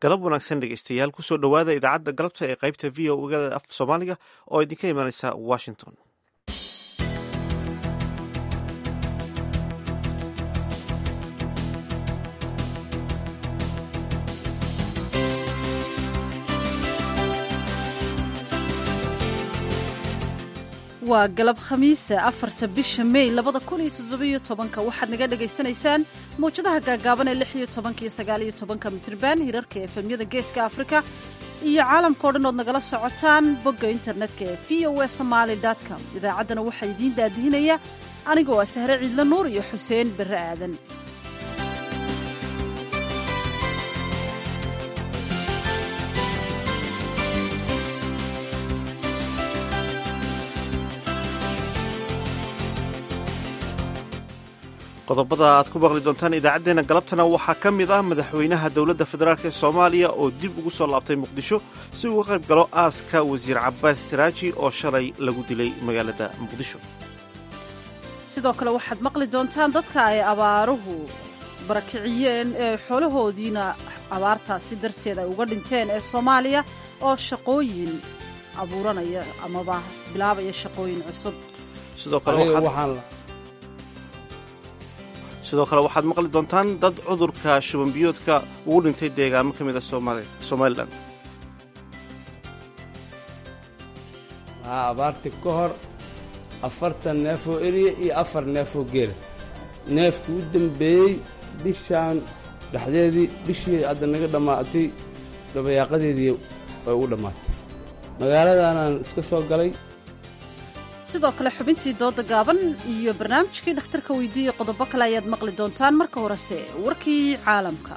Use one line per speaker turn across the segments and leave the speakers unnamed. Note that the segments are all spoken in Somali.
galab wanaagsan dhegeystayaal kusoo dhowaada idaacadda galabta ee qaybta v o gada af soomaaliga oo idinka imanaysa washington
waa galab khamiise afarta bisha mey labada kun iyo toddobiyo tobanka waxaad naga dhagaysanaysaan mawjadaha gaagaaban ee lix iyo tobanka iyo sagaaliyo tobanka mitriban hirarka efemyada geeska afrika iyo caalamkao dhan ood nagala socotaan bogga internetka ee v o e somaali com idaacaddana waxaa idiin daadihinaya anigoo ah sahre ciidla nuur iyo xuseen berre aadan
qodobada aad ku maqli doontaan idaacaddeenna galabtana waxaa ka mid ah madaxweynaha dowladda federaalk ee soomaaliya oo dib ugu soo laabtay muqdisho si uga qayb galo aaska wasiir cabaas siraaji oo shalay lagu dilay magaalada muqdisho
sidoo kale waxaad maqli doontaan dadka ay abaaruhu barakiciyeen ee xoolahoodiina abaartaasi darteed ay uga dhinteen ee soomaaliya oo shaqooyin abuuranaya amaba bilaabaya shaqooyin cusub
sidoo kale sidoo kale waxaad maqli doontaan dad cudurka shubanbiyoodka ugu dhintay deegaamo ka mid a somalilan
waxaa abaarti ka hor afartan neefoo eriya iyo afar neefoo geela neefku u dembeeyey bishaan dhexdeedii bishii hadda naga dhammaatay dabayaaqadeedii way ugu dhammaatay magaaladaanaan iska soo galay
sidoo kale xubintii dooda gaaban iyo barnaamijkii dhakhtarka weydiiya qodobo kale ayaad maqli doontaan marka horese warkii caalamka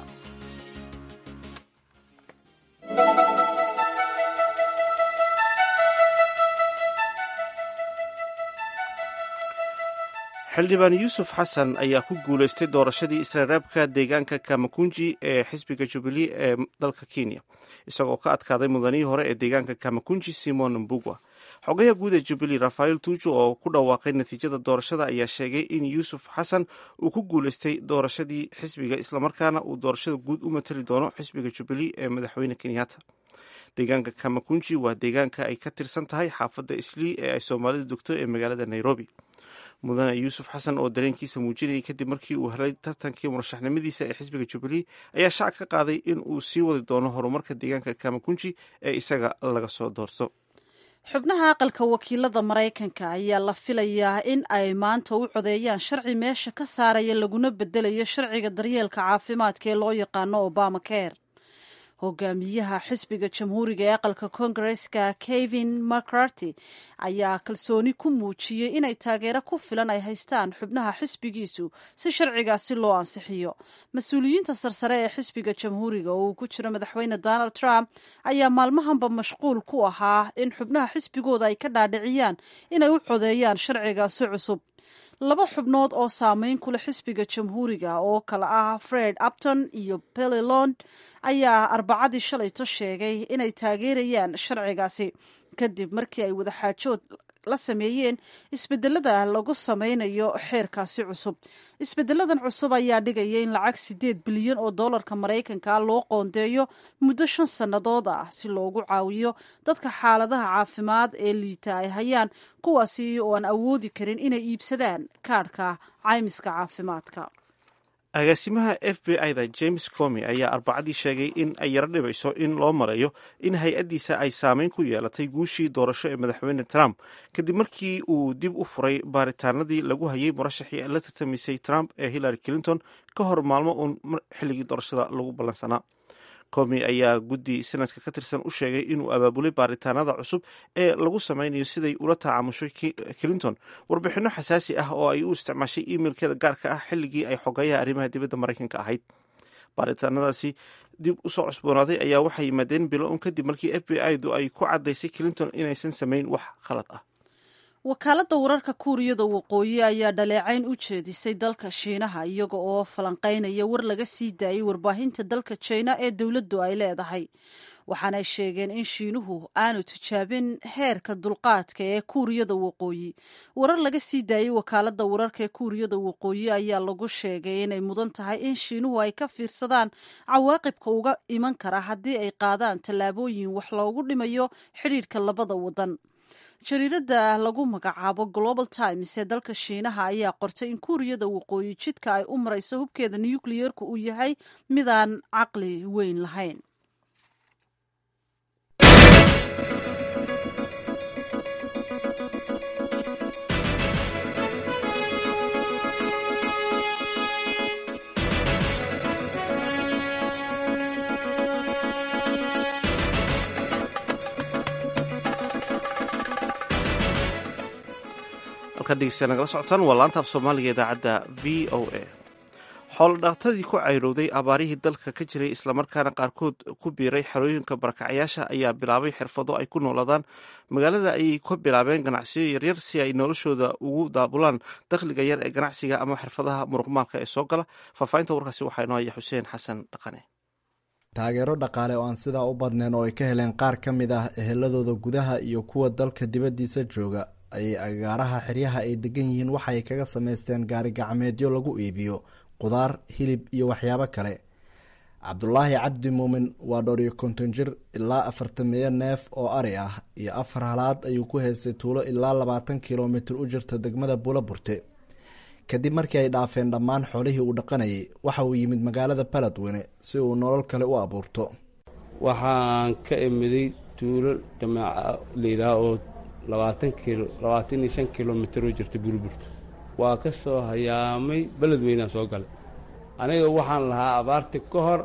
xildhibaan yuusuf xasan ayaa ku guulaystay doorashadii israaraabka deegaanka kamakunji ee xisbiga jubilee ee dalka kenya isagoo ka adkaaday mudanihii hore ee deegaanka kamakunji simon mbugwa xogaha guud ee jubilee rafael tuuju oo ku dhawaaqay natiijada doorashada ayaa sheegay in yuusuf xasan uu ku guulaystay doorashadii xisbiga islamarkaana uu doorashada guud u matali doono xisbiga jubilee ee madaxweyne kenyatta deegaanka kamakunji waa deegaanka ay ka tirsan tahay xaafadda islii ee ay soomaalidu degto ee magaalada nairobi mudane yuusuf xasan oo dareenkiisa muujinayay kadib markii uu helay tartankii murashaxnimadiisa ee xisbiga jubilee ayaa shaac ka qaaday in uu sii wadi doono horumarka deegaanka kamakunji ee isaga laga soo doorto
xubnaha aqalka wakiilada maraykanka ayaa la filayaa in ay maanta u codeeyaan sharci meesha ka saaraya laguna bedelayo sharciga daryeelka caafimaadka ee loo yaqaano obama care hogaamiyaha xisbiga jamhuuriga ee aqalka kongareska kevin mccarty ayaa kalsooni ku muujiyey inay taageero ku filan ay haystaan xubnaha xisbigiisu si sharcigaasi loo ansixiyo mas-uuliyiinta sarsare ee xisbiga jamhuuriga oo uu ku jiro madaxweyne donald trump ayaa maalmahanba mashquul ku ahaa in xubnaha xisbigooda ay ka dhaadhiciyaan inay u codeeyaan sharcigaasi cusub laba xubnood oo saameyn ku leh xisbiga jamhuuriga oo kale ah fred upton iyo billy lond ayaa arbacadii shalayto sheegay inay taageerayaan sharcigaasi kadib markii ay wadaxaajood la sameeyeen isbedelada lagu sameynayo xeerkaasi cusub isbedeladan cusub ayaa dhigaya in lacag sideed bilyan oo dollarka maraykanka loo qoondeeyo muddo shan sannadood ah si loogu caawiyo dadka xaaladaha caafimaad ee liita ay hayaan kuwaasi oo aan awoodi karin inay iibsadaan kaadhka caymiska caafimaadka
agaasimaha f b i da james comi ayaa arbacadii sheegay in ay yaro dhibayso in loo marayo in hay-addiisa ay saameyn ku yeelatay guushii doorasho ee madaxweyne trump kadib markii uu dib u furay baaritaanadii lagu hayay murashaxii la tartamisay trump ee hillary clinton ka hor maalmo uun xilligii doorashada lagu ballansanaa comi ayaa guddi sanadka ka tirsan u sheegay inuu abaabulay baaritaanada cusub ee lagu sameynayo siday ula tacaamushay clinton warbixinno xasaasi ah oo ay u isticmaashay imailkeeda gaarka ah xilligii ay xogayaha arrimaha dibadda maraykanka ahayd baaritaanadaasi dib usoo cusboonaaday ayaa waxay yimaadeen bilo un kadib markii f b i du ay ku caddaysay clinton inaysan samayn wax khalad ah
wakaaladda wararka kuuriyada waqooyi ayaa dhaleecayn u jeedisay dalka shiinaha iyaga oo falanqaynaya war laga sii daayay warbaahinta dalka jina ee dowladdu ay leedahay waxaanay sheegeen in shiinuhu aanu tijaabin heerka dulqaadka ee kuuriyada waqooyi warar laga sii daayey wakaaladda wararka ee kuuriyada waqooyi ayaa lagu sheegay inay mudan tahay in shiinuhu ay ka fiirsadaan cawaaqibka uga iman kara haddii ay qaadaan tallaabooyin wax loogu dhimayo xidhiidhka labada wadan jariiradda lagu magacaabo global times ee dalka shiinaha ayaa qortay in kuuriyada waqooyi jidka ay u marayso hubkeeda nukliyeerku uu yahay midaan caqli weyn lahayn
nagala socotaan waa laanta af soomaaliga idaacadda v o a xoolodhaaqtadii ku cayrowday abaarihii dalka ka jiray islamarkaana qaarkood ku biiray xerooyinka barakacayaasha ayaa bilaabay xirfado ay ku noolaadaan magaalada ayay ka bilaabeen ganacsiyo yaryar si ay noloshooda ugu daabulaan dakhliga yar ee ganacsiga ama xirfadaha muruqmaalka ee soo gala faahfaahinta warkaasi waxaa inoo haya xuseen xasan dhaqane
taageero dhaqaale oo aan sidaa u badnayn oo ay ka heleen qaar ka mid ah eheladooda gudaha iyo kuwa dalka dibaddiisa jooga ayay agaaraha xeryaha ay degan yihiin waxay kaga samaysteen gaari gacmeedyo lagu iibiyo qudaar hilib iyo waxyaabo kale cabdulaahi cabdi muumin waa dhowr iyo konton jir ilaa afartameeyo neef oo ari ah iyo afar halaad ayuu ku heystay tuulo ilaa labaatan kilomitir u jirta degmada buula burte kadib markii ay dhaafeen dhammaan xoolihii uu dhaqanayay waxa uu yimid magaalada baladweyne si uu nolol kale u abuurto
waxaan ka imiday tuulo jamaaca layidhaah oo labaatan kilo labaatan iyo shan kilomitir oo jirta burburto waa ka soo hayaamay beledweynaa soo galay aniga waxaan lahaa abaarti ka hor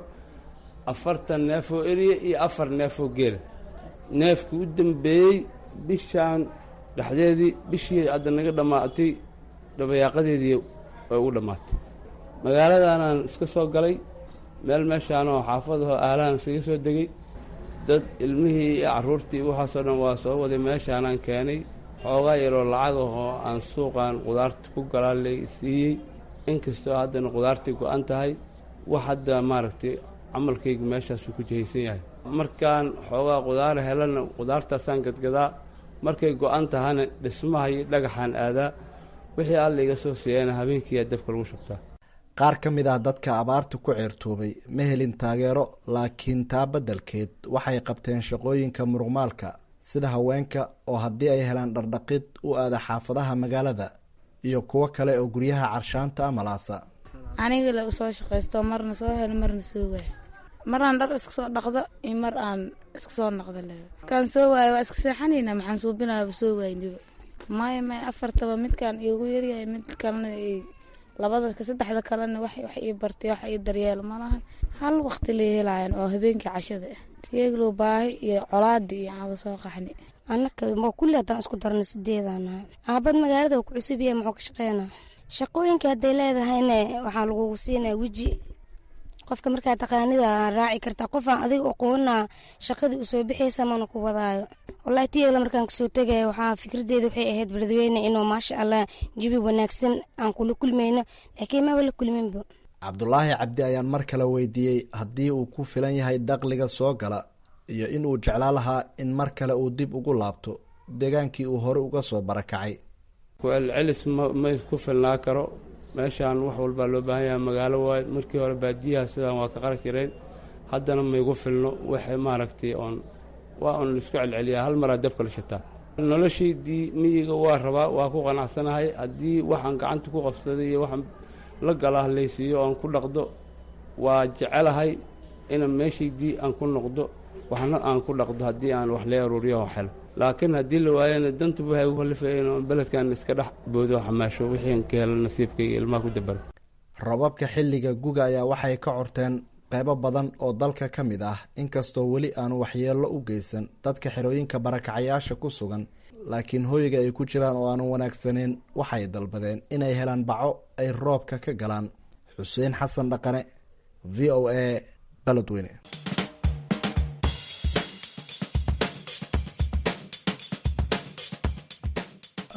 afartan neef oo eriya iyo afar neef oo geela neefkii u dambeeyey bishaan dhexdeedii bishii hadda naga dhammaatay dhabayaaqadeedii way u dhammaatay magaaladaanaan iska soo galay meel meeshaanoo xaafadahoo aalahan iskaga soo degay dad ilmihii iyo carruurtii waxaasoo dhan waa soo waday meeshaanaan keenay xoogaa yaroo lacag ahoo aan suuqan qudaarta ku galaa la siiyey inkastoo haddana qudaartii go-an tahay wax hadda maaragtay camalkayga meeshaasuu ku jihaysan yahay markaan xoogaa qudaara helana qudaartaasaan gadgadaa markay go-an tahana dhismaha iyo dhagaxaan aadaa wixii alla iga soo siiyana habeenkiiyaa dabka lagu shubtaa
qaar ka mid ah dadka abaarta ku ceertoobay ma helin taageero laakiin taa beddelkeed waxay qabteen shaqooyinka muruqmaalka sida haweenka oo haddii ay helaan dhardhaqid u aada xaafadaha magaalada iyo kuwo kale oo guryaha carshaanta amalaasa
aniga la usoo shaqaysto marna soo helo marna soo waayo maraan dhar iska soo dhaqdo iyo mar aan iska soo naqdo le markaan soo waayo waa iska seexanayna maxaan suubinaaba soo waayniba maya maya afartaba midkaan iigu yaryahay mid kalena labada saddexda kalena wax wax ii bartay wax ii daryeelo malahan hal waqti la helayan oo habeenkii cashada ah tiyeeglow baahi iyo colaadi iyo aaga soo qaxni
annaka ma kulli haddaan isku darna sideedaanahay aabad magaalada ku cusub yahay muxuu ka shaqeynaa shaqooyinka hadday leedahayna waxaa lagugu siinaa weji qofka markaa taqaanida raaci kartaa qofaan adiga aqoona shaqadii usoo bixaysa mana ku wadaayo walahi tiyeegla markaan kasoo tegaya waxaa fikradeeda waxay ahayd beledweyne inuu maasha allah jibi wanaagsan aan kula kulmayno laakiin maba la kulminba
cabdulaahi cabdi ayaan mar kale weydiiyey haddii uu ku filan yahay dakhliga soo gala iyo in uu jeclaa lahaa in mar kale uu dib ugu laabto deegaankii uu hore uga soo barakacay
ku-celcelis ma ku filnaa karo meeshaan wax walbaa loo baahan yahay magaalo waayo markii hore baadiyaha sidaan waa ka qarash jireen haddana maygu filno waxay maaragtay oon waa un laisku celceliyaa hal maraa dabka la shataa noloshaydii miyiga waa rabaa waa ku qanacsanahay haddii waxaan gacanta ku qabsaday iyo waxaan la gala hadlaysiiyo oon ku dhaqdo waa jecelahay ina meeshaydii aan ku noqdo waxna aan ku dhaqdo haddii aan wax lee aruuriyo oo helo laakiin haddii la waayana dantuba waxay u kalifayeen oo beledkan iska dhex boodo xamaasho wixii aan ka helo nasiibkayga ilmaha ku dabara
robabka xilliga guga ayaa waxay ka corteen qeybo badan oo dalka ka mid ah inkastoo weli aanu waxyeello u geysan dadka xerooyinka barakacayaasha ku sugan laakiin hoyga ay ku jiraan oo aanu wanaagsaneyn waxay dalbadeen inay helaan baco ay roobka ka galaan xuseen xasan dhaqane v o a baledweyne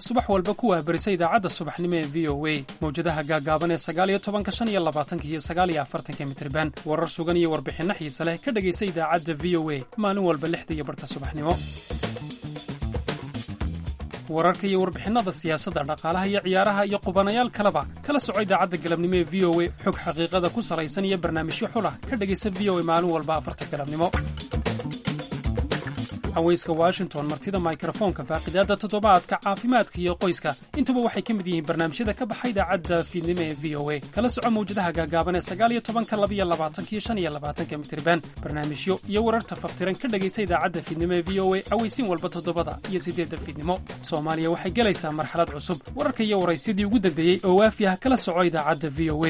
subax walba ku waahbarisa idaacadda subaxnimo ee v o a mawjadaha gaaggaaban ee sagaaliyo tobanka shan iyo labaatanka iyo sagaaliyo afartanka mitriban warar sugan iyo warbixinno xiise leh ka dhegaysa idaacadda v o a maalin walba lixda iyo barhka subaxnimo wararka iyo warbixinnada siyaasadda dhaqaalaha iyo ciyaaraha iyo qubanayaal kaleba kala soco idaacadda galabnimo ee v o a xog xaqiiqada ku salaysan iyo barnaamijyo xulah ka dhegaysa v o a maalin walba afarta galabnimo haweyska washington martida mikrofoonka faaqidaadda toddobaadka caafimaadka iyo qoyska intuba waxay ka mid yihiin barnaamijyada ka baxa idaacadda fiidnimo ee v o a kala soco mawjadaha gaagaaban ee sagaaliyo tobanka labiyo labaatankiyo shan iyo labaatanka mitriban barnaamijyo iyo wararta faftiran ka dhegaysa idaacadda fiidnimo ee v o a aweysiin walba toddobada iyo siddeedda fiidnimo soomaaliya waxay gelaysaa marxalad cusub wararka iyo waraysyadii ugu dambeeyey oo waafi ah kala soco idaacadda v o a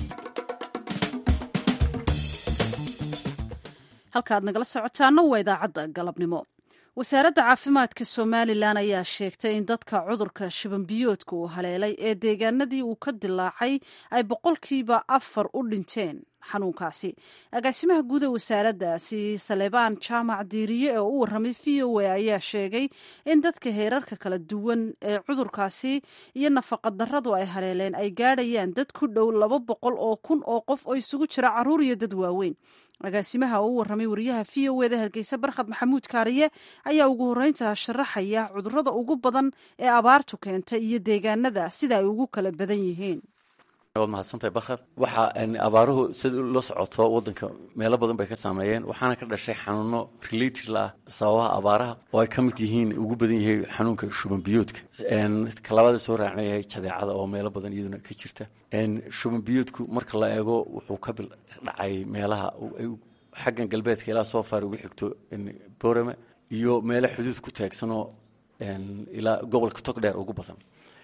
halkaaad nagala socotaana waa idaacadda galabnimo wasaaradda caafimaadka somalilan ayaa sheegtay in dadka cudurka shibanbiyoodka uu haleelay ee deegaanadii uu ka dilaacay ay boqolkiiba afar u dhinteen xanuunkaasi agaasimaha guud ee wasaaraddaasi salebaan jaamac diiriye ee u warramay v o a ayaa sheegay in dadka heerarka kala duwan ee cudurkaasi iyo nafaqadarradu ay haleeleen ay gaadhayaan dad ku dhow laba boqol oo kun oo qof oo isugu jira carruur iyo dad waaweyn agaasimaha oo u warramay wariyaha v o eda hargeysa barkhad maxamuud kaariye ayaa ugu horreynta sharaxaya cudurrada ugu badan ee abaartu keentay iyo deegaanada sida ay ugu kala badan yihiin
waad mahadsantahay barkhad waxa abaaruhu sida la socoto wadanka meelo badan bay ka saameeyeen waxaana ka dhashay xanuuno related la ah sababaha abaaraha oo ay ka mid yihiin ugu badan yahay xanuunka shuban biyoodka kalabaada soo raacnayahay jadeecada oo meelo badan iyaduna ka jirta shuban biyoodku marka la eego wuxuu ka dhacay meelaha xaggan galbeedka ilaa soo faar ugu xigto borame iyo meelo xuduud ku taagsanoo ilaa gobolka togdheer ugu badan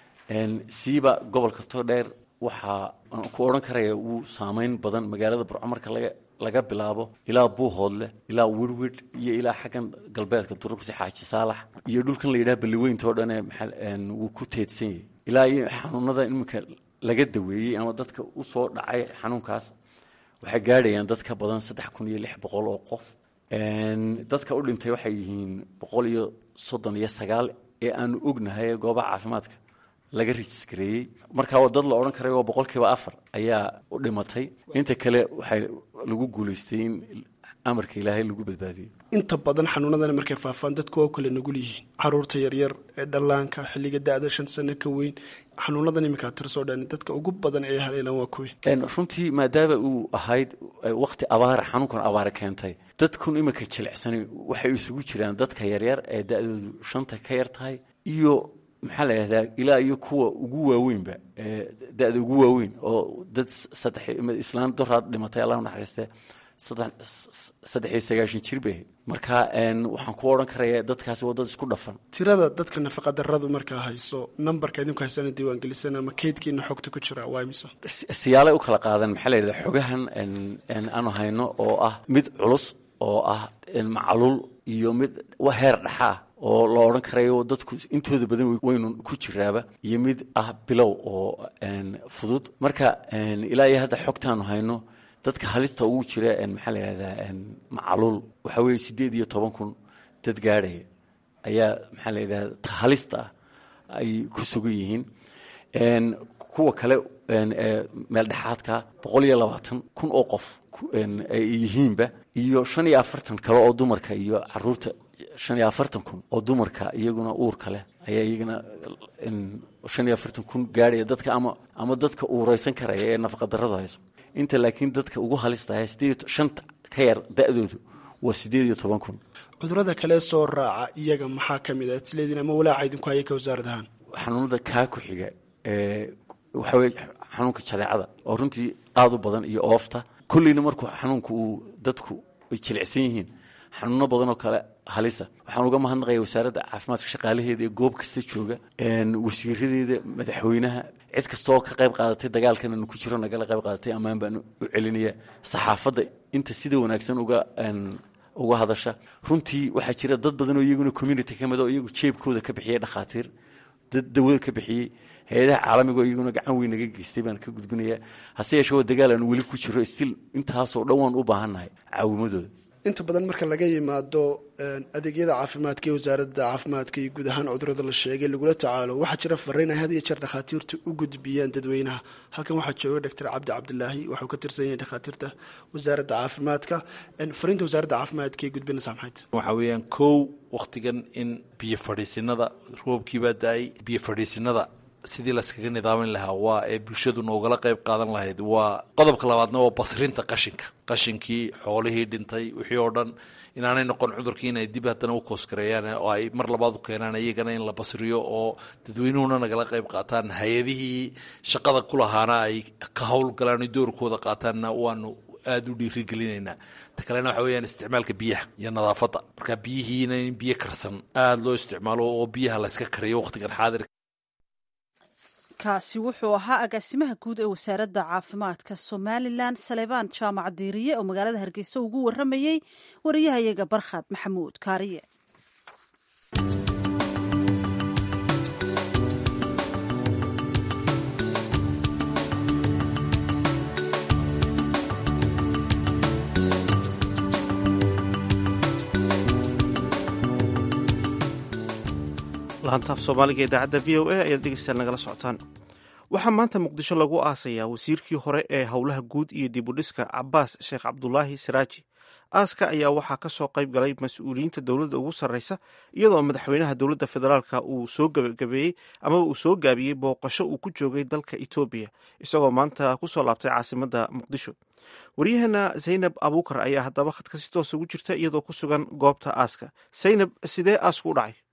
siiba gobolka togdheer waxaa ku odhan karaya wuu saameyn badan magaalada burco marka laga laga bilaabo ilaa buuhoodle ilaa wirwid iyo ilaa xaggan galbeedka durugsi xaaji saalax iyo dhulkan la yidhaha balliweynta oo dhane wuu ku teedsan yahay ilaa iyo xanuunada iminka laga daweeyey ama dadka usoo dhacay xanuunkaas waxay gaadhayaan dad ka badan saddex kun iyo lix boqol oo qof dadka u dhintay waxay yihiin boqol iyo soddon iyo sagaal ee aanu ognahay goobaha caafimaadka laga rejiskareeyey marka waa dad la odhan karay oo boqolkiiba afar ayaa u dhimatay inta kale waxay lagu guulaystay in amarka ilaahay lagu badbaadiyey
inta badan xanuunadani markay faafaan dadku waa kale nugul yihiin caruurta yaryar ee dhallaanka xilliga da-da shan sano ka weyn xanuunadan iminkaa tirsoo dhan dadka ugu badan ee haleelan waa kuwi
runtii maadaama uu ahayd waqti abaara xanuunkan abaara keentay dadkun iminka jilicsanay waxay isugu jiraan dadka yaryar ee da-doodu shanta ka yar tahay iyo maxaa la yidhahdaa ilaa iyo kuwa ugu waaweynba da-da ugu waaweyn oo dad saddex islaan doraad dhimatay allah naxariiste saddex iyo sagaashan jir bay ahayd marka waxaan ku odhan karaya dadkaasi waa dad isku dhafan
tirada dadka nafaqadarradu markaa hayso nambarka idinku haysana diiwaangelisan ama keydkiina xogta ku jira waa imisa
siyaalay u kala qaadan maxaa la yidhahdaa xogahan aanu hayno oo ah mid culus oo ah macluul iyo mid heer dhexa ah oo la odhan karayo dadku intooda badan waynu ku jiraaba iyo mid ah bilow oo fudud marka ilaa iyo hadda xogtaanu hayno dadka halista ugu jira maxaa la yidhahdaa macaluul waxaa weeye siddeed iyo toban kun dad gaadhaya ayaa maxaa la yidhahda halista ah ay ku sugan yihiin kuwa kale meel dhexaadka boqol iyo labaatan kun oo qof ay yihiinba iyo shan iyo afartan kale oo dumarka iyo caruurta shan iyo afartan kun oo dumarka iyaguna uurka leh ayaa iyagana shan iyo afartan kun gaadhaya dadka ama ama dadka uureysan karaya ee nafaqadarradu hayso inta laakiin dadka ugu halistahay sideed shanta ka yar da-doodu waa siddeed iyo toban kun
cudurada kale soo raaca iyaga maxaa ka mid ah isleediin ama walaaca idinku haya ka wasaarad ahaan
xanuunada kaa ku xiga waxaa weye xanuunka jadeecada oo runtii aada u badan iyo oofta kolleyna markuu xanuunka uu dadku ay jilicsan yihiin xanuuno badan oo kale halisa waxaan uga mahadnaqaya wasaaradda caafimaadka shaqaalaheeda ee goob kasta jooga wasiiradeeda madaxweynaha cid kastaoo ka qayb qaadatay dagaalkan anu ku jiro nagala qayb qaadatay ammaan baan u celinaya saxaafadda inta sida wanaagsan uga uga hadasha runtii waxaa jira dad badan oo iyaguna community ka mid oo iyagu jeebkooda ka bixiyay dhakhaatiir dad dawada ka bixiyey hay-adaha caalamiga oo iyaguna gacan weyn naga geystay baan ka gudbinaya hase yeeshee waa dagaal aanu weli ku jiro stil intaasoo dhan waan u baahannahay caawimadooda
inta badan marka laga yimaado adeegyada caafimaadka ee wasaaradda caafimaadka iyo guud ahaan cudurada la sheegay lagula tacaalo waxaa jira fariin ay had iyo jeer dhakhaatiirtu u gudbiyaan dadweynaha halkan waxaa jooga doctor cabdi cabdilaahi waxuu ka tirsan yahay dhakhaatiirta wasaaradda caafimaadka fariinta wasaaradda caafimaadka ee gudbinaysaa maxayd
waxaa weeyaan kow wakhtigan in biyo fadhiisinada roobkiibaa da-ay biyo fadhiisinada sidii layskaga nidaamin lahaa waa ee bulshadu noogala qayb qaadan lahayd waa qodobka labaadna waa basrinta qashinka qashinkii xoolihii dhintay wixii oo dhan inaanay noqon cudurkii inay dib haddana u koosgareeyaan oo ay mar labaad u keenaan iyagana in la basriyo oo dadweynuhuna nagala qayb qaataan hay-adihii shaqada ku lahaana ay ka howlgalaan doorkooda qaataanna waanu aada u dhiirigelinaynaa ta kalena waxa weyaan isticmaalka biyaha iyo nadaafadda marka biyihiina in biyo karsan aada loo isticmaalo oo biyaha layska kariyo waqtigan xaadir
kaasi wuxuu ahaa agaasimaha guud ee wasaaradda caafimaadka somalilan salebaan jaamac diiriye oo magaalada hargeysa ugu waramayey wariyahayaga barkhad maxamuud kaariye
laantaaf soomaaliga idaacadda v o a ayaad dhegeystayaal nagala socotaan waxaa maanta muqdisho lagu aasayaa wasiirkii hore ee howlaha guud iyo dibudhiska cabaas sheekh cabdulaahi saraaji aaska ayaa waxaa ka soo qayb galay mas-uuliyiinta dowladda ugu sarreysa iyadoo madaxweynaha dowladda federaalka uu soo gabagabeeyey amaba uu soo gaabiyey booqasho uu ku joogay dalka etoobiya isagoo maanta kusoo laabtay caasimadda muqdisho waryaheena zaynab abuukar ayaa haddaba khadka si toosa ugu jirta iyadoo ku sugan goobta aaska zaynab sidee aasku u dhacay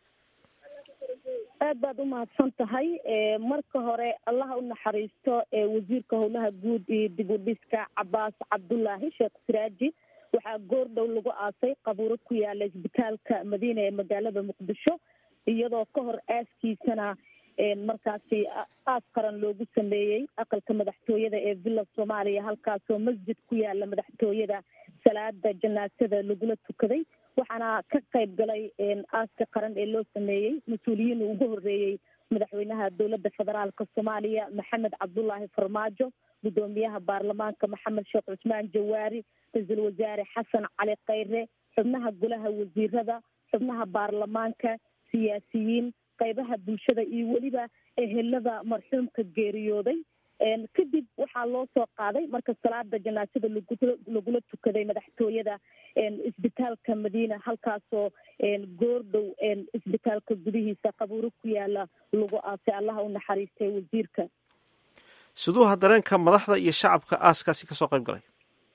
aad baad u mahadsan tahay marka hore allaha u naxariisto wasiirka howlaha guud iyo dib u dhiska cabaas cabdulaahi sheekh siraaji waxaa goor dhow lagu aasay qabuuro ku yaala isbitaalka madiina ee magaalada muqdisho iyadoo ka hor aaskiisana markaasi aas qaran loogu sameeyey aqalka madaxtooyada ee villa soomaaliya halkaasoo masjid ku yaala madaxtooyada salaada janaasada lagula tukaday waxaana ka qayb galay aaska qaran ee loo sameeyey mas-uuliyiin uu ugu horeeyey madaxweynaha dowladda federaalka soomaaliya maxamed cabdulaahi farmaajo guddoomiyaha baarlamaanka maxamed sheekh cusmaan jawaari ra-iisul wasaare xasan cali khayre xubnaha golaha wasiirada xubnaha baarlamaanka siyaasiyiin qaybaha bulshada iyo weliba ehelada marxuumka geeriyooday kadib waxaa loo soo qaaday marka salaada janaasada lagula tukaday madaxtooyada isbitaalka madiina halkaasoo goordhow isbitaalka gudihiisa qabuuro ku yaala lagu aasay allaha u naxariistay wasiirka
siduuha dareenka madaxda iyo shacabka aaskaasi kasoo qayb galay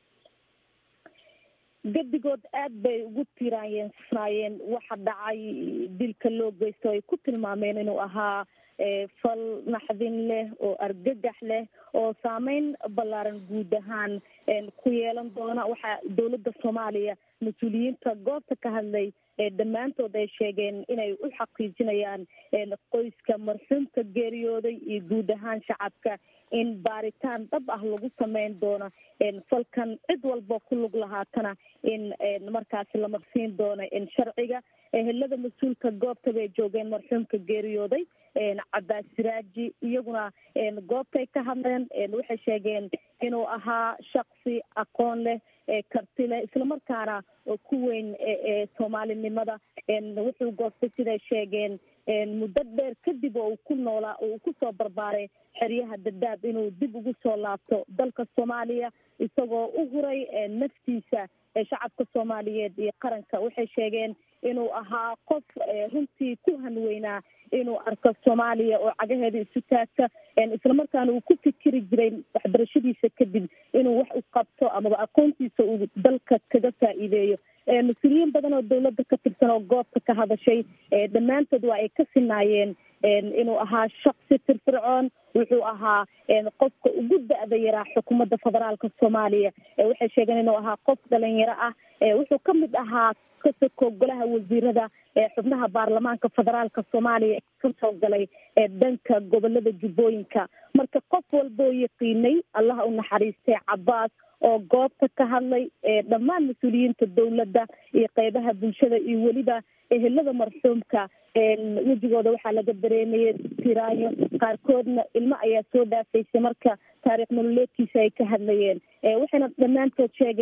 gedigood aad bay ugu tiiraanyeensanayeen waxa dhacay dilka loo geysto ay ku tilmaameen inuu ahaa fal naxdin leh oo argagax leh oo saameyn ballaaran guud ahaan ku yeelan doona waxaa dowladda soomaaliya mas-uuliyiinta goobta ka hadlay dhammaantood ay sheegeen inay u xaqiijinayaan qoyska marxuumka geeriyooday iyo guud ahaan shacabka in baaritaan dhab ah lagu sameyn doono falkan cid walba ku lug lahaatana in markaasi la marsiin doono sharciga ehelada mas-uulka goobta bay joogeen marxuumka geeriyooday cabaas siraaji iyaguna goobtay ka hadleen waxay sheegeen inuu ahaa shaksi aqoon leh karti leh islamarkaana ku weyn soomaalinimada wuxuu goostay siday sheegeen muddo dheer kadib oo uu ku noolaa oo uu kusoo barbaaray xeryaha dadaab inuu dib ugu soo laabto dalka soomaaliya isagoo u huray naftiisa shacabka soomaaliyeed iyo qaranka waxay sheegeen inuu ahaa qof runtii ku hanweynaa inuu arko soomaaliya oo cagaheeda isu taagta islamarkaana uu ku fikiri jiray waxbarashadiisa kadib inuu wax u qabto amaba aqoontiisa uu dalka kaga faa'iideeyo mas-uuliyiin badan oo dowladda ka tirsan oo goobta ka hadashay dhammaantood waa ay ka sinaayeen inuu ahaa shaksi firfircoon wuxuu ahaa qofka ugu da-da yaraa xukuumadda federaalka soomaaliya waxay sheegeen inuu ahaa qof dhalinyaro ah wuxuu ka mid ahaa kasoko golaha wasiirada xubnaha baarlamaanka federaalka soomaaliya kasoo galay dhanka gobolada jubbooyinka marka qof walboo yaqiinay allaha u naxariistay cabaas oo goobta ka hadlay dhammaan mas-uuliyiinta dowladda iyo qeybaha bulshada iyo weliba ehelada marxuumka wejigooda waxaa laga dareemayay tiraayo qaarkoodna ilmo ayaa soo dhaafaysay marka taariikh nololeedkiisa ay ka hadlayeen waxayna dhammaantood sheegeen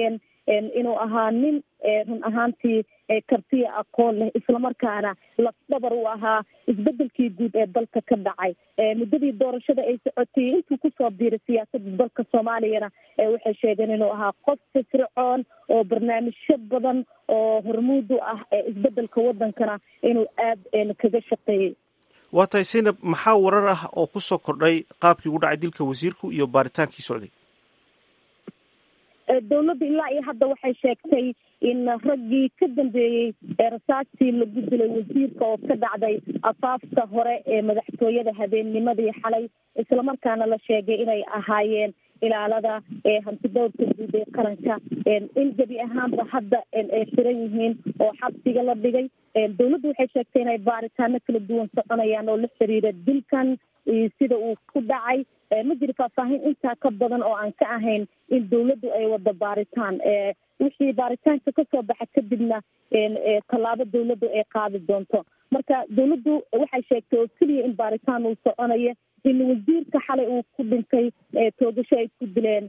inuu ahaa nin run ahaantii kartiya aqoon leh islamarkaana lafdhabar u ahaa isbedelkii guud ee dalka ka dhacay muddadii doorashada ay socotay intuu kusoo biiray siyaasadda dalka soomaaliyana waxay sheegeen inuu ahaa qof firfircoon oo barnaamijyo badan oo hormuud u ah isbedelka wadankana inuu aada kaga shaqeeyey
waa tahay saynab maxaa warar ah oo kusoo kordhay qaabkii ugu dhacay dilka wasiirku iyo baaritaankii socday
dowladda ilaa iyo hadda waxay sheegtay in raggii ka dambeeyey rasaastii lagu dilay wasiirka oo ka dhacday afaafka hore ee madaxtooyada habeennimadii xalay islamarkaana la sheegay inay ahaayeen ilaalada hantidowrka guud ee qaranka in gebi ahaanba hadda ay xiran yihiin oo xabsiga la dhigay dowladdu waxay sheegtay inay baaritaano kala duwan soconayaan oo la xiriira dilkan sida uu ku dhacay ma jiro faahfaahin intaa ka badan oo aan ka ahayn in dowladdu ay wado baaritaan wixii baaritaanka kasoo baxa kadibna tallaabo dowladdu ay qaadi doonto marka dowladdu waxay sheegtay oo keliya in baaritaan uu soconayo in wasiirka xalay uu ku dhintay toogasho ay ku dileen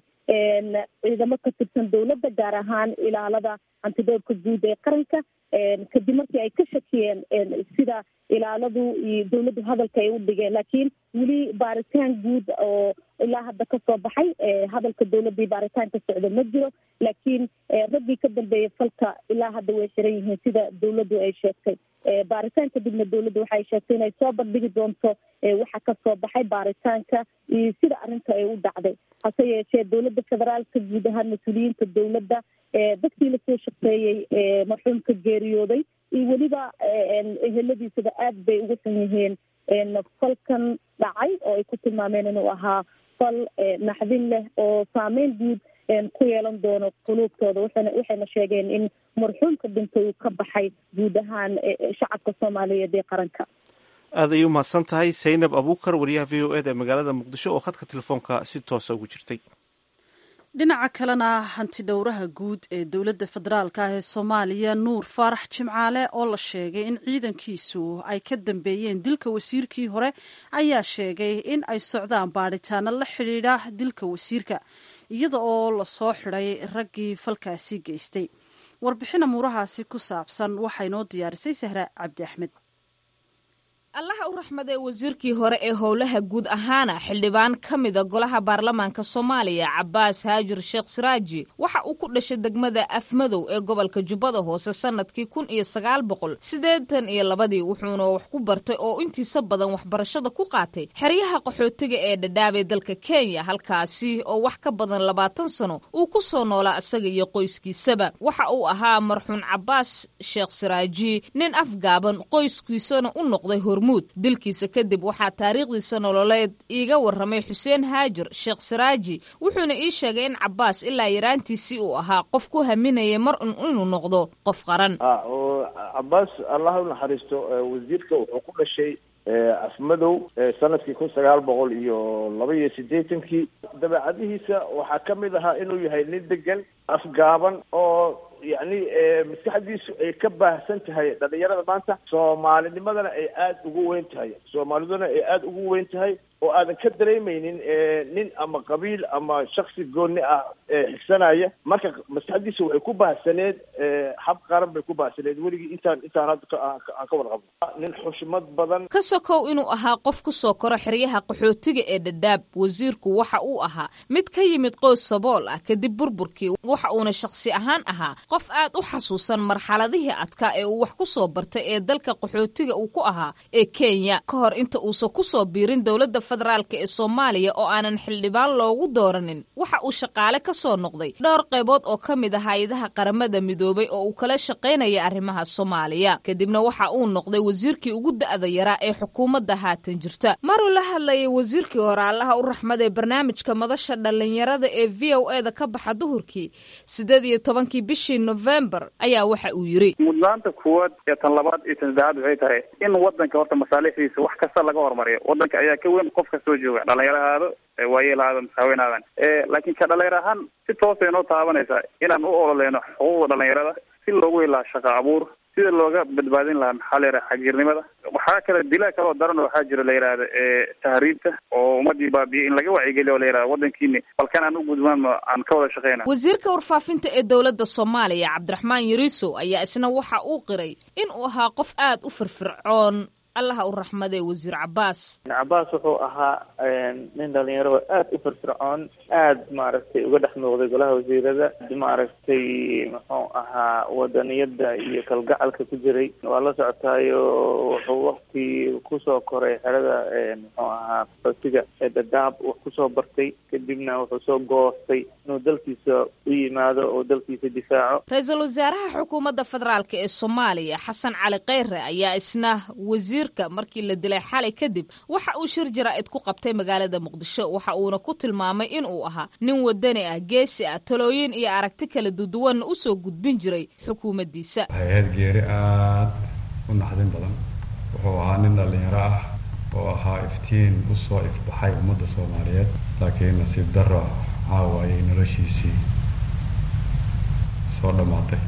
ciidamo ka tirsan dowladda gaar ahaan ilaalada hantidowrka guud ee qaranka kadib markii ay ka shakiyeen sida ilaaladu iyo dowladdu hadalka ay u dhigeen laakiin weli baaritaan guud oo ilaa hadda kasoo baxay hadalka dowladda iyo baaritaanka socda ma jiro laakiin raggii ka dambeeyay falka ilaa hadda way xiran yihiin sida dowladdu ay sheegtay baaritaan kadibna dowladdu waxay sheegtay inay soo bandhigi doonto waxa kasoo baxay baaritaanka iyo sida arrinta ay u dhacday hase yeeshee dowladda federaalka guud ahaan mas-uuliyiinta dowladda dadkii lasoo shaqeeyey marxuumka geeriyooday iyo weliba eheladiisaba aad bay ugu xun yihiin falkan dhacay oo ay ku tilmaameen inuu ahaa fal naxdin leh oo saameyn guud ku yeelan doono quluubtooda waxana waxayna sheegeen in marxuumka dhintay uu ka baxay guud ahaan shacabka soomaaliyeed ee qaranka
aad ayay umahadsan tahay saynab abuukar wariyaha v o eda ee magaalada muqdisho oo khadka telefoonka si toosa ugu jirtay
dhinaca kalena hanti dhowraha guud ee dowladda federaalka ah ee soomaaliya nuur faarax jimcaale oo la sheegay in ciidankiisu ay ka dambeeyeen dilka wasiirkii hore ayaa sheegay in ay socdaan baadhitaano la xidhiidha dilka wasiirka iyada oo lasoo xidhay raggii falkaasi geystay warbixin amuurahaasi ku saabsan waxaa inoo diyaarisay sahra cabdi axmed
allaha u raxmadee wasiirkii hore ee howlaha guud ahaana xildhibaan ka mida golaha baarlamaanka soomaaliya cabaas haajir sheekh siraaji waxa uu ku dhashay degmada afmadow ee gobolka jubbada hoose sannadkii kun iyo sagaal boqol siddeetan iyo labadii wuxuuna wax ku bartay oo intiisa badan waxbarashada ku qaatay xeryaha qaxootiga ee dhadhaabee dalka kenya halkaasi oo wax ka badan labaatan sano uu ku soo noolaa isaga iyo qoyskiisaba waxa uu ahaa marxuun cabaas sheekh siraaji nin afgaaban qoyskiisana u noqday hormuud dilkiisa kadib waxaa taariikhdiisa nololeed iiga warramay xuseen haajir sheekh siraaji wuxuuna ii sheegay in cabaas ilaa yaraantiisii uu ahaa qof ku haminaya mar un inuu noqdo qof qaran
cabaas allah u naxariisto wasiirka wuxuu ku dhashay afmadow sanadkii kun sagaal boqol iyo laba iyo siddeetankii dabeecadihiisa waxaa ka mid ahaa inuu yahay nin degan afgaaban oo yacni maskaxdiisu ay ka baahsan tahay dhalinyarada maanta soomaalinimadana ay aada ugu weyn tahay soomaaliduna ay aada ugu weyn tahay oo aadan ka dareemeynin nin ama qabiil ama shaksi gooni ah xigsanaya marka maskaxdiisa waxay ku baahsaneed hab qaran bay ku baahsaneed weligii intaan intaan hadda aan ka wada qabno nin xushmad badan
ka sokow inuu ahaa qof ku soo koro xeryaha qaxootiga ee dhadhaab wasiirku waxa uu ahaa mid ka yimid qoys sabool ah kadib burburkii waxa uuna shakhsi ahaan ahaa qof aad u xasuusan marxaladihii adkaa ee uu wax ku soo bartay ee dalka qaxootiga uu ku ahaa ee kenya ka hor inta uusan kusoo biirin dowladda federaalk ee soomaaliya oo aanan xildhibaan loogu dooranin waxa uu shaqaale ka soo noqday dhowr qaybood oo ka mid ah hay-adaha qaramada midoobay oo uu kala shaqaynaya arrimaha soomaaliya kadibna waxa uu noqday wasiirkii ugu da'da yaraa ee xukuumadda haatan jirta maruu la hadlayay wasiirkii hore allaha u raxmadee barnaamijka madasha dhallinyarada ee v o e da ka baxa duhurkii sideed iyo tobankii bishii novembar ayaa waxa uu yidhi
mudnaanta kuwaad iyo tan labaad iyo tan saddexaad waxay tahay in wadanka horta masaalixdiisa wax kasta laga hormariyo wadanka ayaa ka weyn qof kastoo jooga dhalinyaro ahaado waayeel ahaado masaaweyn aadan laakiin ka dhalinyaro ahaan si toosay noo taabanaysaa inaan u ololeyno xuquuqda dhalinyarada si loogu helaa shaqo abuur sida looga badbaadin lahaa maxaa la yidhaha xagiirnimada waxaa kale dilaa kaloo daran waxaa jira la yidhahda tahriibta oo ummadii baabiye in laga wacyigeliyo oo la yidhahda waddankiini balkan aan u gudbaan ma aan ka wada shaqeyna
wasiirka warfaafinta ee dowladda soomaaliya cabdiraxmaan yariiso ayaa isna waxa uu qiray in uu ahaa qof aad u firfircoon allaha u raxmadee wasiir cabaas
cabaas wuxuu ahaa nin dhalinyaro aad u firfircoon aad maaragtay uga dhex muuqday golaha wasiirada maaragtay muxuu ahaa wadaniyada iyo kalgacalka ku jiray waa la socotaayo wuxuu wakti kusoo koray xerada muxuu ahaa xootiga ee dadaab wax kusoo bartay kadibna wuxuu soo goostay inuu dalkiisa u yimaado oo dalkiisa difaaco
ra-iisul wasaaraha xukuumadda federaalk ee soomaaliya xasan cali kheyre ayaa isna wasiir markii la dilay xalay kadib waxa uu shir jaraa'id ku qabtay magaalada muqdisho waxa uuna ku tilmaamay in uu ahaa nin wadani ah geesi ah talooyin iyo aragti kala duduwanna u soo gudbin jiray xukuumaddiisa
hay-ad geeri aad u naxdin badan wuxuu ahaa nin dhallinyaro ah oo ahaa iftiin u soo ifbaxay ummadda soomaaliyeed laakiin nasiib darro caawa ayay noloshiisii soo dhammaatay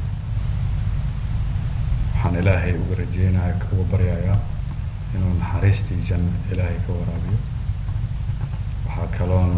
waxaan ilaahay uga rajeynaya uga baryayaa inuu naxariistii janno ilaahay ka waraabiyo waxaa kaloon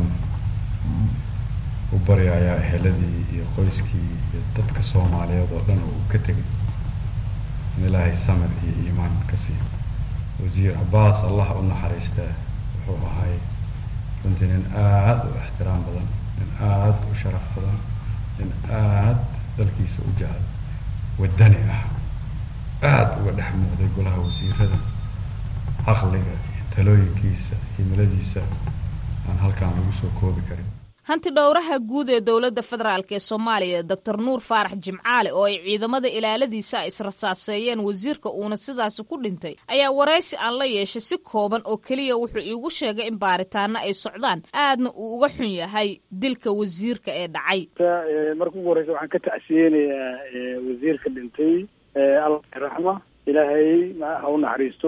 u baryayaa eheladii iyo qoyskii iyo dadka soomaaliyeed oo dhan oo uu ka tegay in ilaahay samir iyo iimaan ka siiyo wasiir cabaas allah u naxariistaa wuxuu ahay runtii nin aad u ixtiraam badan nin aad u sharaf badan nin aad dalkiisa u jecel wadani ah aada uga dhex muuqday golaha wasiirada caqliga iyo talooyinkiisa himiladiisa aan halkaan lagu soo koobi karin
hanti dhowraha guud ee dowladda federaalk ee soomaaliya doctor nuur faarax jimcaale oo ay ciidamada ilaaladiisa israsaaseeyeen wasiirka uuna sidaasi ku dhintay ayaa waraysi aan la yeeshay si kooban oo keliya wuxuu iigu sheegay in baaritaano ay socdaan aadna uu uga xun yahay dilka wasiirka ee dhacay
marka ugu horeysa waxaan ka tacsiyeynayaa wasiirka dhintay allah raxma ilaahay ha u naxariisto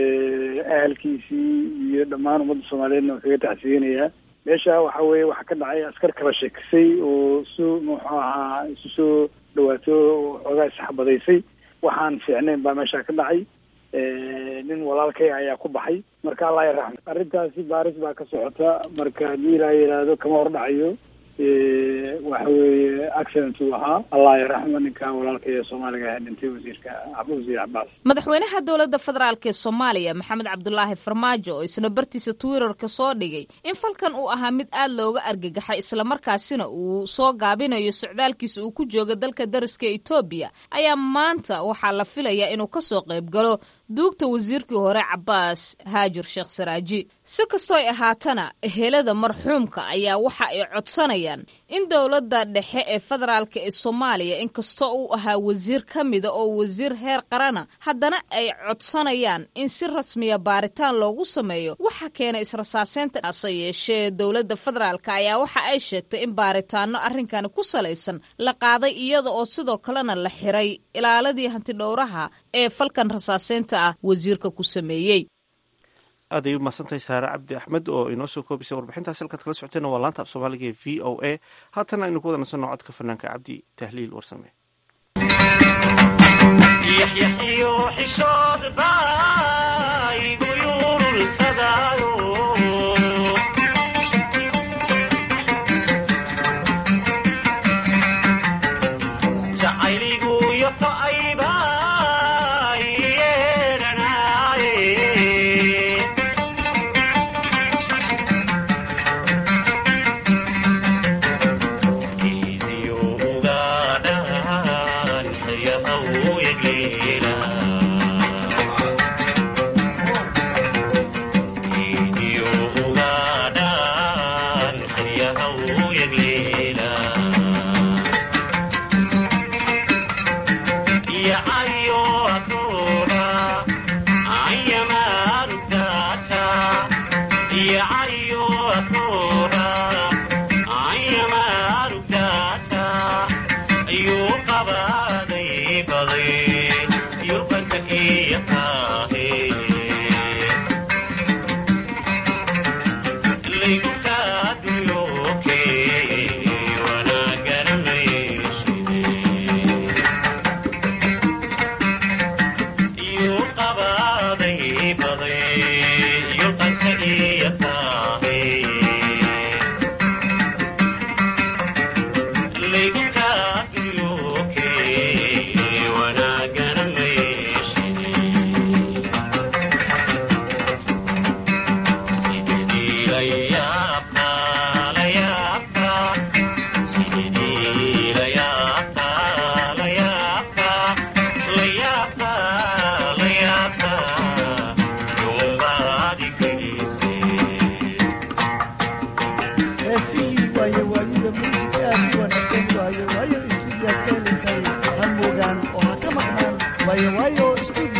ahalkiisii iyo dhammaan ummadda soomaaliyeedna waan kaga tacsiyeynayaa meesha waxa weeye waxaa ka dhacay askar kala sheekisay oo su muxuu ahaa isu soo dhawaato oo xoogaa isxabadaysay waxaan fiicnayn baa meesha ka dhacay nin walaalkay ayaa ku baxay marka allah yaraxma arrintaasi baaris baa ka socota marka haddii ilaa yidhaahdo kama hor dhacayo waxa weeye accident uu ahaa allah yaraxma ninka walaalka ee soomaaliga ahaa dhintay wasiirka wasiir cabaas
madaxweynaha dowladda federaalk ee soomaaliya maxamed cabdulaahi farmaajo oo isna bartiisa twitterka soo dhigay in falkan uu ahaa mid aad looga argagaxay islamarkaasina uu soo gaabinayo socdaalkiisa uu ku jooga dalka dariska etoobiya ayaa maanta waxaa la filayaa inuu kasoo qayb galo duugta wasiirkii hore cabaas haajir sheekh saraaji si kastoo ay ahaatana ehelada marxuumka ayaa waxa ay codsanayaan in dowladda dhexe ee federaalka ee soomaaliya inkastoo uu ahaa wasiir ka mida oo wasiir heer qarana haddana ay codsanayaan in si rasmiya baaritaan loogu sameeyo waxa keenay israsaaseynta hase yeeshee dowladda federaalk ayaa waxa ay sheegtay in baaritaano arrinkani ku salaysan la qaaday iyada oo sidoo kalena la xiray ilaaladii hantidhowraha ee falkan rasaaseynta ah wasiirka ku sameeyey
aad ay u mahadsantahay saare cabdi axmed oo inoo soo koobisay warbixintaas halkaad kala socoteenna waa laanta af soomaaliga ee v o a haatana aynu ku wada nasanno codka fanaanka cabdi tahliil warsame
heesihii waaye waayiyo muusig aad u wanaagsan waaye waayo istuudiyaad ka helaysay ha moogaan oo ha ka maqnaan waaye waayo istuudiyo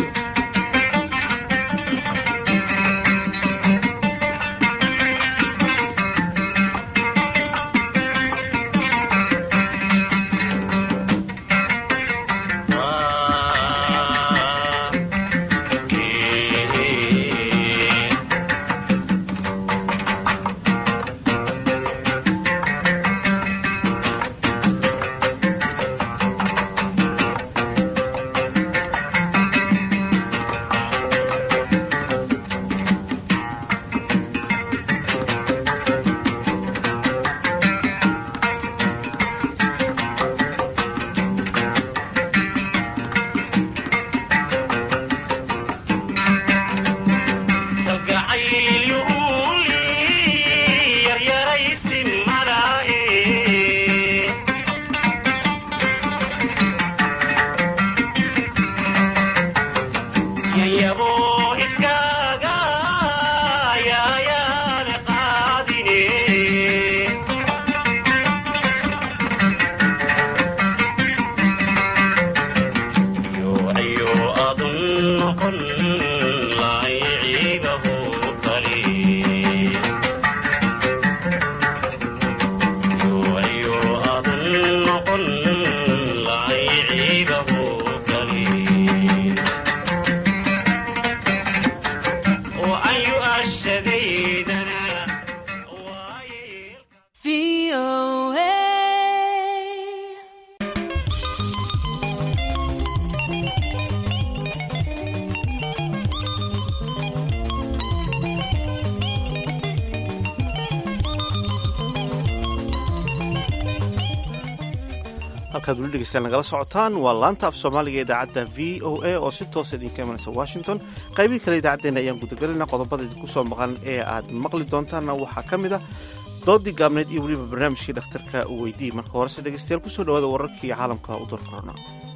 halkaad weli dhegeystaan nagala socotaan waa laanta af soomaaliga idaacadda v o a oo si toosa idinka imanaysa washington qaybihi kale idaacaddeenna ayaan gudagelayna qodobada idinku soo maqan ee aad maqli doontaanna waxaa ka mid ah doodii gaabneed iyo weliba barnaamijkii dhakhtarka u weydii marka horese dhegeystayaal kusoo dhawaada wararkii caalamka u door korona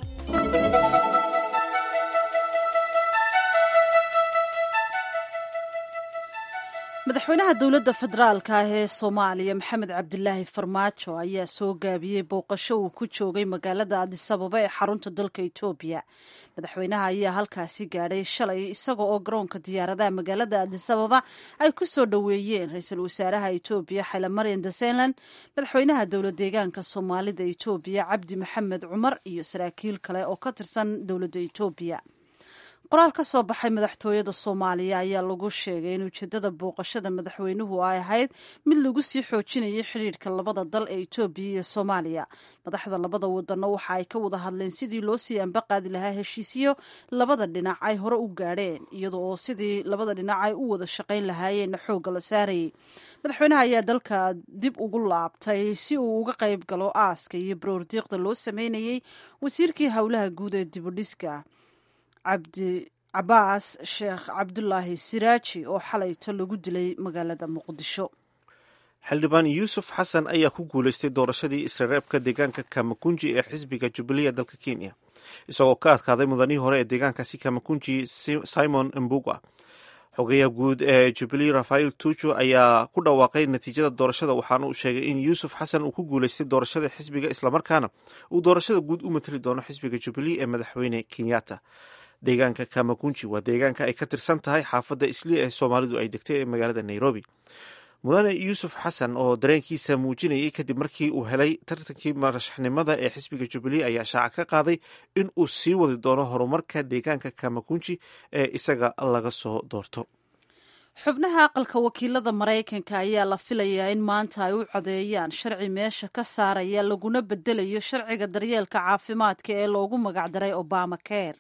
madaxweynaha dowladda federaalka ah ee soomaaliya maxamed cabdilaahi farmaajo ayaa soo gaabiyey booqasho uu ku joogay magaalada adisababa ee xarunta dalka etoobiya madaxweynaha ayaa halkaasi gaadhay shalay isaga oo garoonka diyaaradaha magaalada adisababa ay ku soo dhoweeyeen ra-iisul wasaaraha etoobiya xaylamaryan desenland madaxweynaha dowlad deegaanka soomaalida etoobiya cabdi maxamed cumar iyo saraakiil kale oo ka tirsan dowladda etoobiya qoraal ka soo baxay madaxtooyada soomaaliya ayaa lagu sheegay in ujeedada booqashada madaxweynuhu ay ahayd mid lagu sii xoojinayay xidhiirka labada dal ee etoobiya iyo soomaaliya madaxda labada wadano waxa ay ka wada hadleen sidii loo sii ambaqaadi lahaa heshiisyo labada dhinac ay hore u gaadheen iyada oo sidii labada dhinac ay u wada shaqayn lahaayeenna xoogga la saarayay madaxweynaha ayaa dalka dib ugu laabtay si uu uga qayb galo aaska iyo baroordiiqda loo sameynayay wasiirkii howlaha guud ee dibudhiska cabdi cabaas sheekh cabdulaahi siraaji oo xalayto lagu dilay magaalada muqdisho
xildhibaan yuusuf xasan ayaa ku guuleystay doorashadii isreereebka deegaanka kamakunji ee xisbiga jubilee dalka kenya isagoo ka adkaaday mudanihii hore ee deegaankaasi kamakunji simon mbuga xogeyaha guud ee jubilee rafael tuju ayaa ku dhawaaqay natiijada doorashada waxaana uu sheegay in yuusuf xasan uu ku guuleystay doorashada xisbiga islamarkaana uu doorashada guud u matali doono xisbiga jubilee ee madaxweyne kenyatta deegaanka kamakunji waa deegaanka ay ka tirsan tahay xaafadda isli ee soomaalidu ay degtay ee magaalada nairobi mudane yuusuf xasan oo dareenkiisa muujinayay kadib markii uu helay tartankii madaxnimada ee xisbiga jubilee ayaa shaaca ka qaaday in uu sii wadi doono horumarka deegaanka kamakunji ee isaga laga soo doorto
xubnaha aqalka wakiilada maraykanka ayaa la filayaa in maanta ay u codeeyaan sharci meesha ka saaraya laguna bedelayo sharciga daryeelka caafimaadka ee loogu magacdaray obama care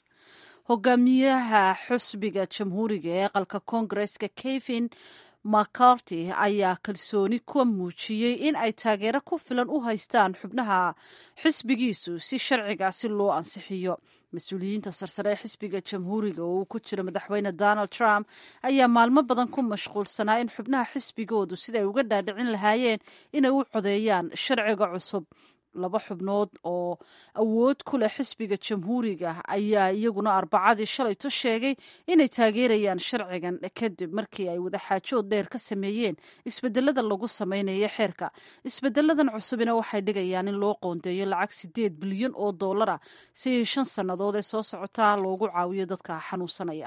hogaamiyaha xusbiga jamhuuriga ee aqalka koongareska kevin mccarty ayaa kalsooni ku muujiyey in ay taageero ku filan u haystaan xubnaha xisbigiisu si sharcigaasi loo ansixiyo mas-uuliyiinta sarsare ee xisbiga jamhuuriga oo uu ku jiro madaxweyne donald trump ayaa maalmo badan ku mashquulsanaa in xubnaha xisbigoodu siday uga dhaadhicin lahaayeen inay u codeeyaan sharciga cusub laba xubnood oo awood ku leh xisbiga jamhuuriga ayaa iyaguna arbacadii shalayto sheegay inay taageerayaan sharcigan kadib markii ay wadaxaajood dheer ka sameeyeen isbedelada lagu samaynayo xeerka isbedeladan cusubina waxay dhigayaan in loo qoondeeyo lacag sideed bilyan oo dollara si shan sannadood ee soo socotaa loogu caawiyo dadka xanuunsanaya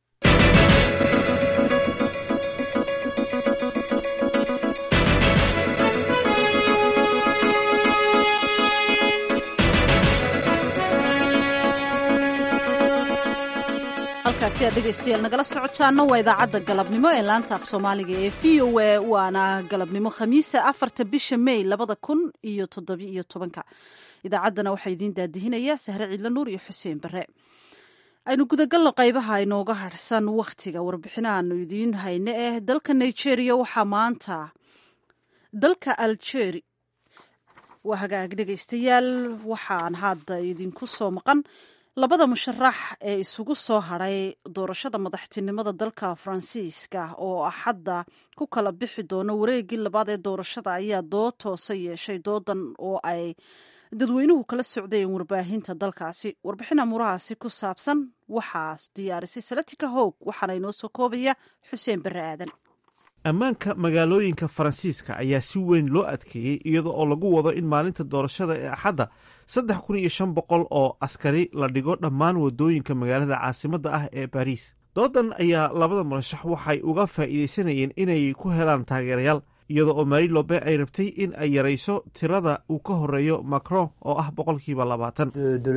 halkaasi aad dhegaystayaal nagala socotaana waa idaacadda galabnimo ee laanta af soomaaliga ee v o a waana galabnimo khamiisa afarta bisha may labada kun iyo toddobiyo tobanka idaacaddana waxaa idiin daadihinaya sahre ciidla nuur iyo xuseen bare aynu gudagalno qaybaha inooga harhsan wakhtiga warbixinaanu idiin hayne eh dalka nigeria waxaa maanta dalka algeri waa hagaag dhegaystayaal waxaan hadda idinku soo maqan labada musharax ee isugu soo hadhay doorashada madaxtinimada dalka faransiiska oo axadda ku kala bixi doono wareegii labaad ee doorashada ayaa dood toosa yeeshay doodan oo ay dadweynuhu kala socdeen warbaahinta dalkaasi warbixin amuurahaasi ku saabsan waxaa diyaarisay salatika hoog waxaana inoo soo koobaya xuseen bare aadan
ammaanka magaalooyinka faransiiska ayaa si weyn loo adkeeyey iyada oo lagu wado in maalinta doorashada ee axadda saddex kun iyo shan boqol oo askari la dhigo dhammaan wadooyinka magaalada caasimadda ah ee baariis doodan ayaa labada murashax waxay uga faa'iidaysanayeen inay ku helaan taageerayaal iyada oo mari lobe ay rabtay in ay yarayso tirada uu ka horeeyo macron oo ah boqolkiiba labaatan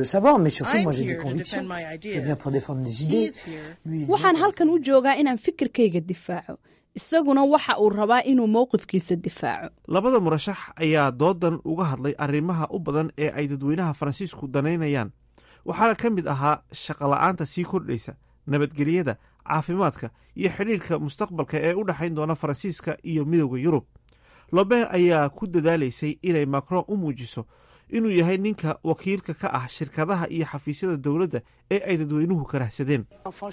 waxaan halkan u joogaa inaan fikirkayga difaaco isaguna waxa uu rabaa inuu mowqifkiisa difaaco
labada murashax ayaa doodan uga hadlay arrimaha u badan ee ay dadweynaha faransiisku danaynayaan waxaana ka mid ahaa shaqola'aanta sii kordhaysa nabadgelyada caafimaadka iyo xidhiirka mustaqbalka ee u dhexayn doona faransiiska iyo midowda yurub loben ayaa ku dadaalaysay inay macron u muujiso inuu yahay ninka wakiilka ka ah shirkadaha iyo xafiisyada dowladda ee ay dadweynuhu karahsadeen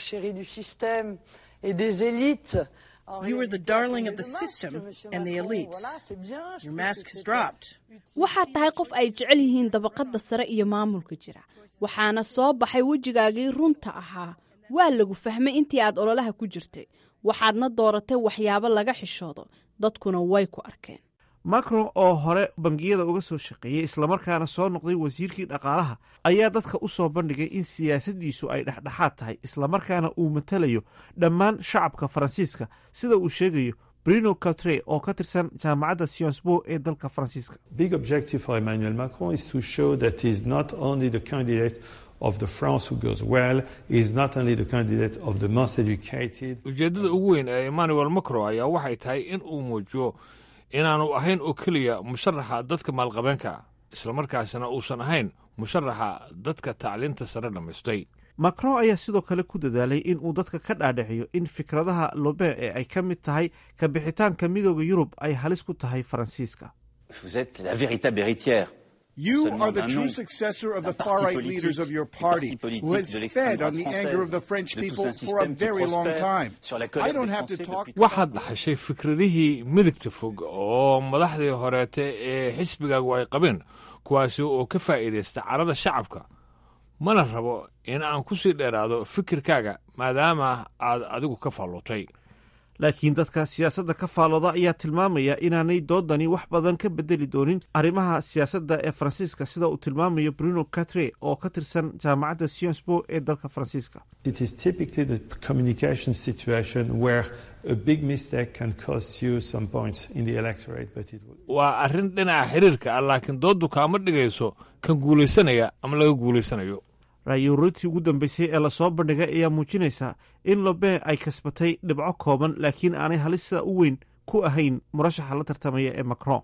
You were the darling of the system and the elites. Your mask has dropped.
waxaad tahay qof ay jecel yihiin dabaqadda sare iyo maamulka jira waxaana soo baxay wejigaagii runta ahaa waa lagu fahmay intii aad ololaha ku jirtay waxaadna dooratay waxyaabo laga xishoodo dadkuna way ku arkeen
macron oo hore bangiyada uga soo shaqeeyey islamarkaana soo noqday wasiirkii dhaqaalaha ayaa dadka u soo bandhigay in siyaasaddiisu ay dhexdhexaad tahay islamarkaana uu matalayo dhammaan shacabka faransiiska sida uu sheegayo bruno catre oo ka tirsan jaamacadda sionsbo ee dalka faransiiska
big objective for emmanuel macron is to show that he is not only the candidate of the France who goes well, he is not only the candidate of the most educated.
ujeeddada ugu weyn ee emmanuel macron ayaa waxay tahay in uu muujiyo inaanu ahayn oo keliya musharaxa dadka maalqabeenka islamarkaasina uusan ahayn musharaxa dadka tacliinta sare dhammaystay
macron ayaa sidoo kale ku dadaalay in uu dadka ka dhaadhiciyo in fikradaha loben ee ay ka mid tahay ka bixitaanka midooda yurub ay halis ku tahay faransiiska
Vous êtes la véritable héritière.
You
Seulement
are the
d'un
true
nom,
successor of
d'un
the
parti
far right
politique,
leaders of your
du
party,
parti
who has
politique de l'extrême
fed on
droite
the anger of the
française,
French
de tout
people
un
for a
système qui
very long
prospère
time.
sur la
I
colère
don't
des
have to
Français
talk.
depuis
waxaad dhaxashay fikradihii midigta fog oo madaxdii horeete ee xisbigaagu ay qabeen kuwaasi oo ka faa'iidaysta carada shacabka mana rabo in aan ku sii dheeraado fikirkaaga maadaama aad adigu ka faallootay
laakiin dadka siyaasadda ka faalooda ayaa tilmaamaya inaanay doodani wax badan ka bedeli doonin arrimaha siyaasadda ee faransiiska sida uu tilmaamayo bruno catre oo ka tirsan jaamacadda sionsbo ee dalka faransiiska
It is typically the communication situation where a big mistake can cost you some points in the electorate, but it will.
waa arrin dhinaca xiriirka ah laakiin dooddu kaama dhigayso kan guulaysanaya ama laga guulaysanayo
ra'yi-ururintii ugu dambeysay ee lasoo bandhigay ayaa muujinaysa in loben ay kasbatay dhibco kooban laakiin aanay halista u weyn ku ahayn murashaxa la tartamaya ee macron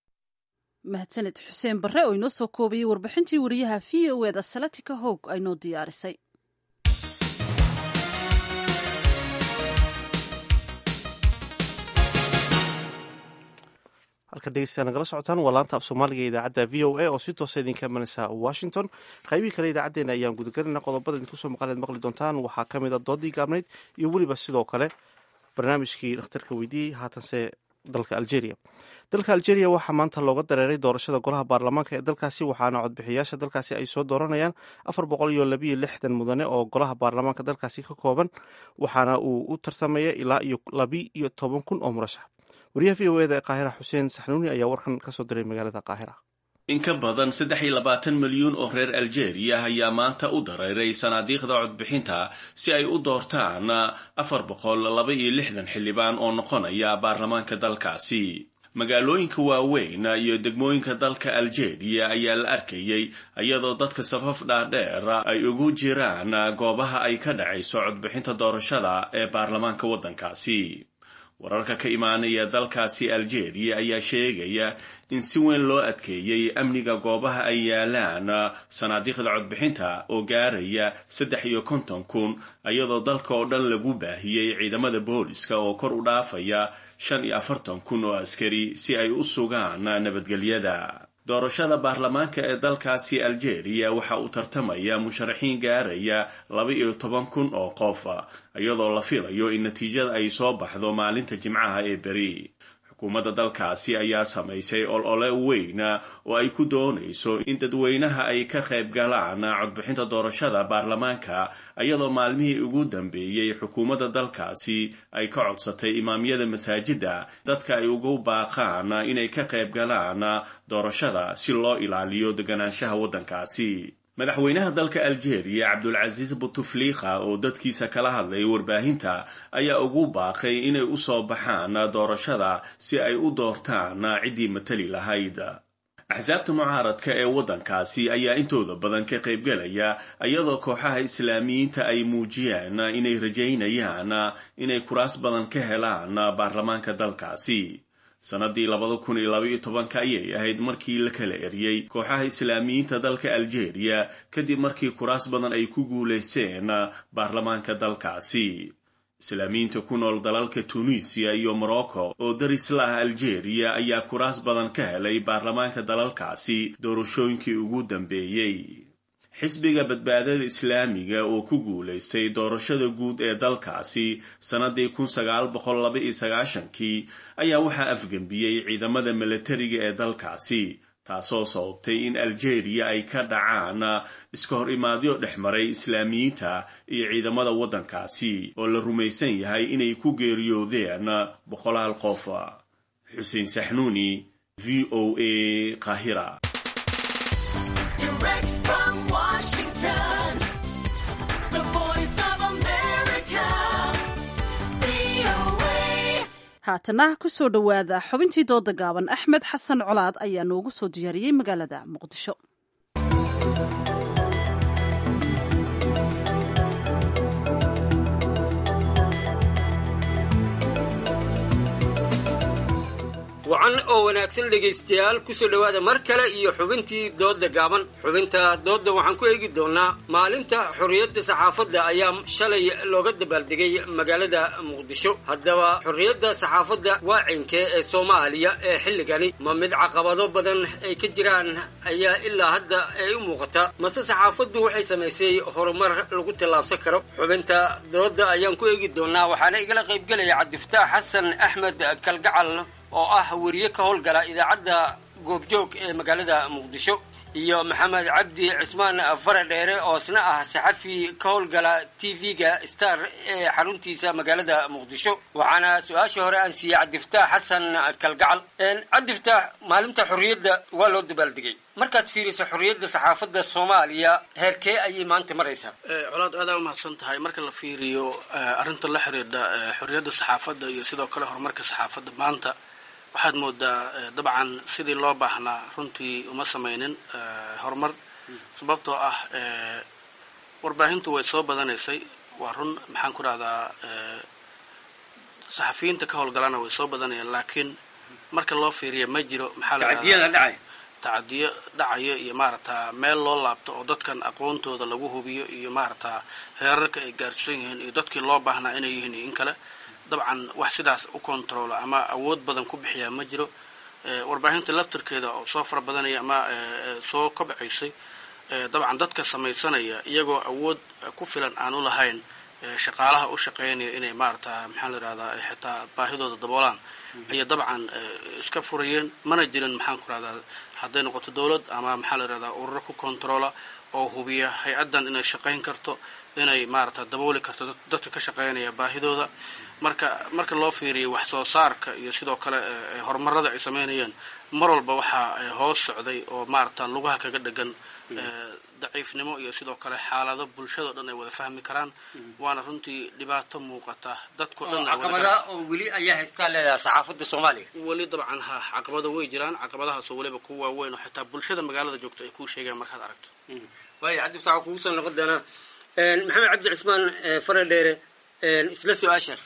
mahadsaned xuseen barre oo inoo soo koobayay warbixintii wariyaha v o eda salatika hoog aynoo diyaarisay
halka dhegeystayaa nagala socotaan waa laanta af soomaaliga ee idaacadda v o a oo si toosa idinka imanaysa washington qaybihii kale idaacaddeenna ayaan gudagelinaa qodobada idinku soo maqan eed maqli doontaan waxaa ka mid a doodii gaabnayd iyo weliba sidoo kale barnaamijkii dhakhtarka weydiiyey haatanse dalka algeria dalka algeria waxaa maanta looga dareeray doorashada golaha baarlamaanka ee dalkaasi waxaana codbixiyaasha dalkaasi ay soo dooranayaan afar boqol iyo labiyo lixdan mudane oo golaha baarlamaanka dalkaasi ka kooban waxaana uu u tartamaya ilaa iyo labi iyo toban kun oo murashax wariyaha v o eda ee qaahira xuseen saxnuuni ayaa warkan kasoo diray magaalada qaahira
in ka badan saddex iyo labaatan milyuun oo reer algeria ayaa maanta u dareeray sanaadiiqda codbixinta si ay u doortaan afar boqol laba iyo lixdan xildhibaan oo noqonaya baarlamaanka dalkaasi magaalooyinka waaweyn iyo degmooyinka dalka algeria ayaa la arkayay iyadoo dadka safaf dhaadheer ay ugu jiraan goobaha ay ka dhacayso codbixinta doorashada ee baarlamaanka waddankaasi wararka ka imaanaya dalkaasi algeria ayaa sheegaya in si weyn loo adkeeyey amniga goobaha ay yaalaan sanaadiiqda codbixinta oo gaaraya saddex iyo konton kun iyadoo dalka oo dhan lagu baahiyey ciidamada booliska oo kor u dhaafaya shan iyo afartan kun oo askari si ay u sugaan nabadgelyada doorashada baarlamaanka ee dalkaasi algeria waxa uu tartamaya musharaxiin gaaraya laba iyo toban kun oo qof iyadoo la filayo in natiijada ay soo baxdo maalinta jimcaha ee beri xukuumadda dalkaasi ayaa samaysay olole weyn oo ay ku doonayso in dadweynaha ay ka qayb galaan codbixinta doorashada baarlamaanka iyadoo maalmihii ugu dambeeyey xukuumadda dalkaasi ay ka codsatay imaamyada masaajidda dadka ay ugu baaqaan inay ka qayb galaan doorashada si loo ilaaliyo deganaanshaha waddankaasi madaxweynaha dalka algeria cabdulcasiis butufliikha oo dadkiisa kala hadlay warbaahinta ayaa ugu baaqay inay u soo baxaan doorashada si ay u doortaan ciddii matali lahayd axsaabta mucaaradka ee waddankaasi ayaa intooda badan ka qaybgelaya iyadoo kooxaha islaamiyiinta ay muujiyeen inay rajaynayaan inay kuraas badan ka helaan baarlamaanka dalkaasi sanadii labada kun iyo laba iyo tobanka ayay ahayd markii la kala eriyey kooxaha islaamiyiinta dalka algeria kadib markii kuraas badan ay ku guulaysteen baarlamaanka dalkaasi islaamiyiinta ku nool dalalka tunisiya iyo morocco oo daris la ah algeria ayaa kuraas badan ka helay baarlamaanka dalalkaasi doorashooyinkii ugu dambeeyey xisbiga badbaadada islaamiga oo ku guulaystay doorashada guud ee dalkaasi sannadii kun sagaal boqol laba iyo sagaashankii ayaa waxaa afgembiyey ciidamada milatariga ee dalkaasi taasoo sababtay in algeria ay ka dhacaan iska hor imaadyo dhex maray islaamiyiinta iyo ciidamada waddankaasi oo la rumaysan yahay inay ku geeriyoodeen boqolaal qof xuseen saxnuuni v o a qahira
haatana kusoo dhowaada xubintii dooda gaaban axmed xasan colaad ayaa noogu soo diyaariyey magaalada muqdisho
wacan oo wanaagsan dhegaystayaal kusoo dhowaada mar kale iyo xubintii doodda gaaban xubinta doodda waxaan ku eegi doonaa maalinta xorriyadda saxaafadda ayaa shalay looga dabaaldegay magaalada muqdisho haddaba xorriyadda saxaafadda waacinkee ee soomaaliya ee xilligani ma mid caqabado badan ay ka jiraan ayaa ilaa hadda ay u muuqata mase saxaafaddu waxay samaysay horumar lagu tallaabsan karo xubinta doodda ayaan ku eegi doonaa waxaana igala qaybgelaya cabdifataax xasan axmed kalgacal oo ah weriye ka howlgala idaacadda goobjoog ee magaalada muqdisho iyo maxamed cabdi cismaan faradheere oo isna ah saxafi ka howlgala t v-ga star ee xaruntiisa magaalada muqdisho waxaana su-aashii hore aan siiyey cabdifataax xasan kalgacal cabdifataax maalinta xorriyadda waa loo dabaaldegay markaad fiiriso xorriyadda saxaafadda soomaaliya heerkee ayay maanta maraysaa
colaad aadaa umahadsan tahay marka la fiiriyo arrinta la xiriidha xorriyadda saxaafadda iyo sidoo kale horumarka saxaafadda maanta waxaad moodaa dabcan sidii loo baahnaa runtii uma samaynin horumar sababtoo ah warbaahintu way soo badanaysay waa run maxaan ku rahdaa saxafiyiinta ka howlgalana way soo badanayaan laakiin marka loo fiiriya ma jiro maxaa la tacadiyo dhacayo iyo maaragta meel loo laabto oo dadkan aqoontooda lagu hubiyo iyo maaragta heerarka ay gaarsiisan yihiin iyo dadkii loo baahnaa inay yihiin iyo in kale dabcan wax sidaas u controla ama awood badan ku bixiyaa ma jiro warbaahinta laftirkeeda oo soo fara badanaya ama soo kobcaysay dabcan dadka samaysanaya iyagoo awood ku filan aan u lahayn shaqaalaha u shaqeynaya inay maarata maxaa la yihahdaa xitaa baahidooda daboolaan ayay dabcan iska furayeen mana jirin maxaan ku rahdaa hadday noqoto dowlad ama maxaa la yihahdaa ururo ku controla oo hubiya hay-addan inay shaqayn karto inay maarata dabooli karto dadka ka shaqeynaya baahidooda marka marka loo fiiriyo wax soo saarka iyo sidoo kale horumarada ay sameynayeen mar walba waxaa hoos socday oo maarata lugaha kaga dhegan daciifnimo iyo sidoo kale xaalado bulshado dhan ay wada fahmi karaan waana runtii dhibaato muuqata dadko dhan
caqabada oo weli ayaa haystaa leedahay saxaafadda soomaaliya
weli dabcan ha caqabado way jiraan caqabadahaasoo weliba ku waaweyn oo xitaa bulshada magaalada joogto ay kuu sheegaan markaad aragto
waaya cabdi fasax kugu soo noqon doonaa maxamed cabdi cismaan fare dheere isla su-aashaas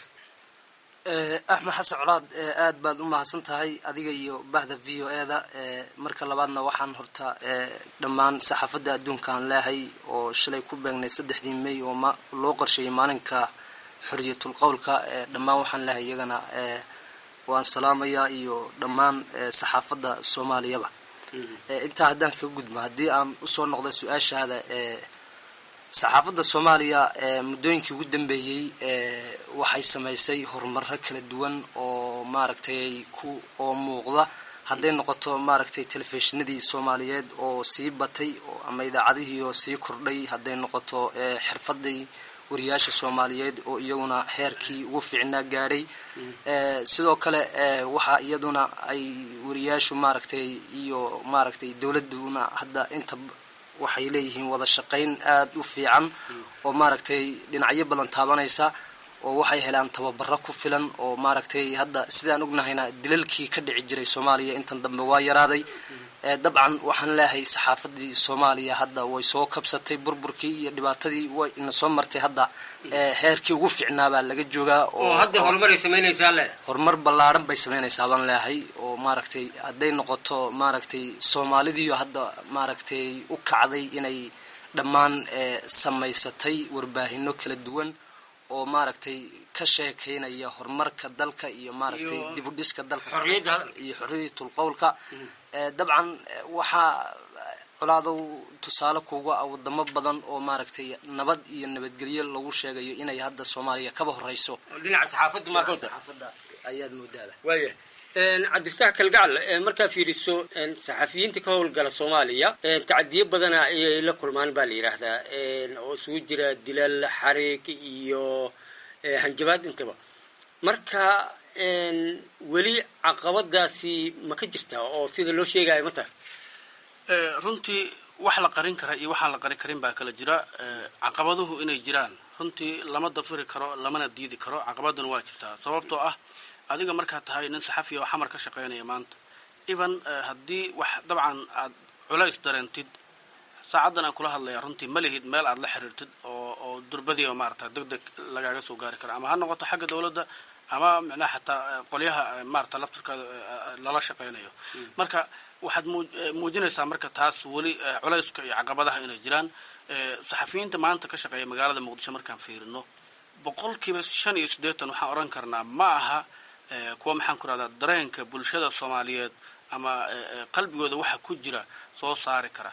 axmed xasan colaad aad baad u mahadsan tahay adiga iyo bahda v o e da marka labaadna waxaan horta dhammaan saxaafadda adduunkaan leehay oo shalay ku beegnay saddexdii may oo loo qorsheeyay maalinka xoriyatul qowlka dhammaan waxaan leehay iyagana waan salaamayaa iyo dhammaan saxaafadda soomaaliyaba intaa haddaan kaga gudmo haddii aan usoo noqda su-aashaada saxaafadda soomaaliya muddooyinkii ugu dambeeyey waxay samaysay horumaro kala duwan oo maaragtay ku oo muuqda hadday noqoto maaragtay telefishinadii soomaaliyeed oo sii batay ama idaacadihii oo sii kordhay hadday noqoto xirfadii wariyaasha soomaaliyeed oo iyaguna heerkii ugu fiicnaa gaadhay sidoo kale waxaa iyaduna ay wariyaashu maaragtay iyo maaragtay dowladuna hadda inta waxay leeyihiin wada shaqayn aada u fiican oo maaragtay dhinacyo badan taabanaysa oo waxay helaan tababaro ku filan oo maaragtay hadda sidaan ognahayna dilalkii ka dhici jiray soomaaliya intan dambe waa yaraaday dabcan waxaan leeyahay saxaafadii soomaaliya hadda way soo kabsatay burburkii iyo dhibaatadii way ina soo martay hadda heerkii ugu fiicnaabaa laga joogaa
oo hadda horumaray samaynaysaa le
horumar ballaaran bay samaynaysaa baan leeyahay oo maaragtay hadday noqoto maaragtay soomaalidiiyo hadda maaragtay u kacday inay dhammaan samaysatay warbaahino kala duwan oo maaragtay ka sheekaynaya horumarka dalka iyo maaragtay dib u dhiska dalka iyo xorriyatul qowlka dabcan waxaa colaadow tusaale kuga ah wadamo badan oo maaragtay nabad iyo nabadgelyo lagu sheegayo inay hadda soomaaliya kaba horeyso
dhinaca saxaafadda maakota
saxaafadda ayaad moodaaba
waaya cabdifataax kalgacal markaa fiiriso saxafiyiinta ka howlgala soomaaliya tacadiyo badana ayay la kulmaan baa la yidhaahdaa oo isugu jira dilal xariig iyo hanjabaad intaba marka weli caqabadaasi ma ka jirtaa oo sida loo sheegayo ma tahay
runtii wax la qarin kara iyo waxaan la qarin karin baa kala jira caqabaduhu inay jiraan runtii lama dafiri karo lamana diidi karo caqabaduna waa jirtaa sababtoo ah adiga markaad tahay nin saxafiya oo xamar ka shaqaynaya maanta even haddii wax dabcan aad culays dareentid saacaddan aan kula hadlaya runtii ma lihid meel aad la xiriirtid oo oo durbadiiba maarata deg deg lagaaga soo gaari kara ama ha noqoto xagga dowladda ama micnaha xataa qolyaha maarata laftirkaada lala shaqaynayo marka waxaad muujinaysaa marka taas weli culayska iyo caqabadaha inay jiraan saxafiyiinta maanta ka shaqeeya magaalada muqdisho markaan fiirino boqolkiiba shan iyo siddeetan waxaan odhan karnaa ma aha kuwa maxaan ku rahdaa dareenka bulshada soomaaliyeed ama qalbigooda waxa ku jira soo saari kara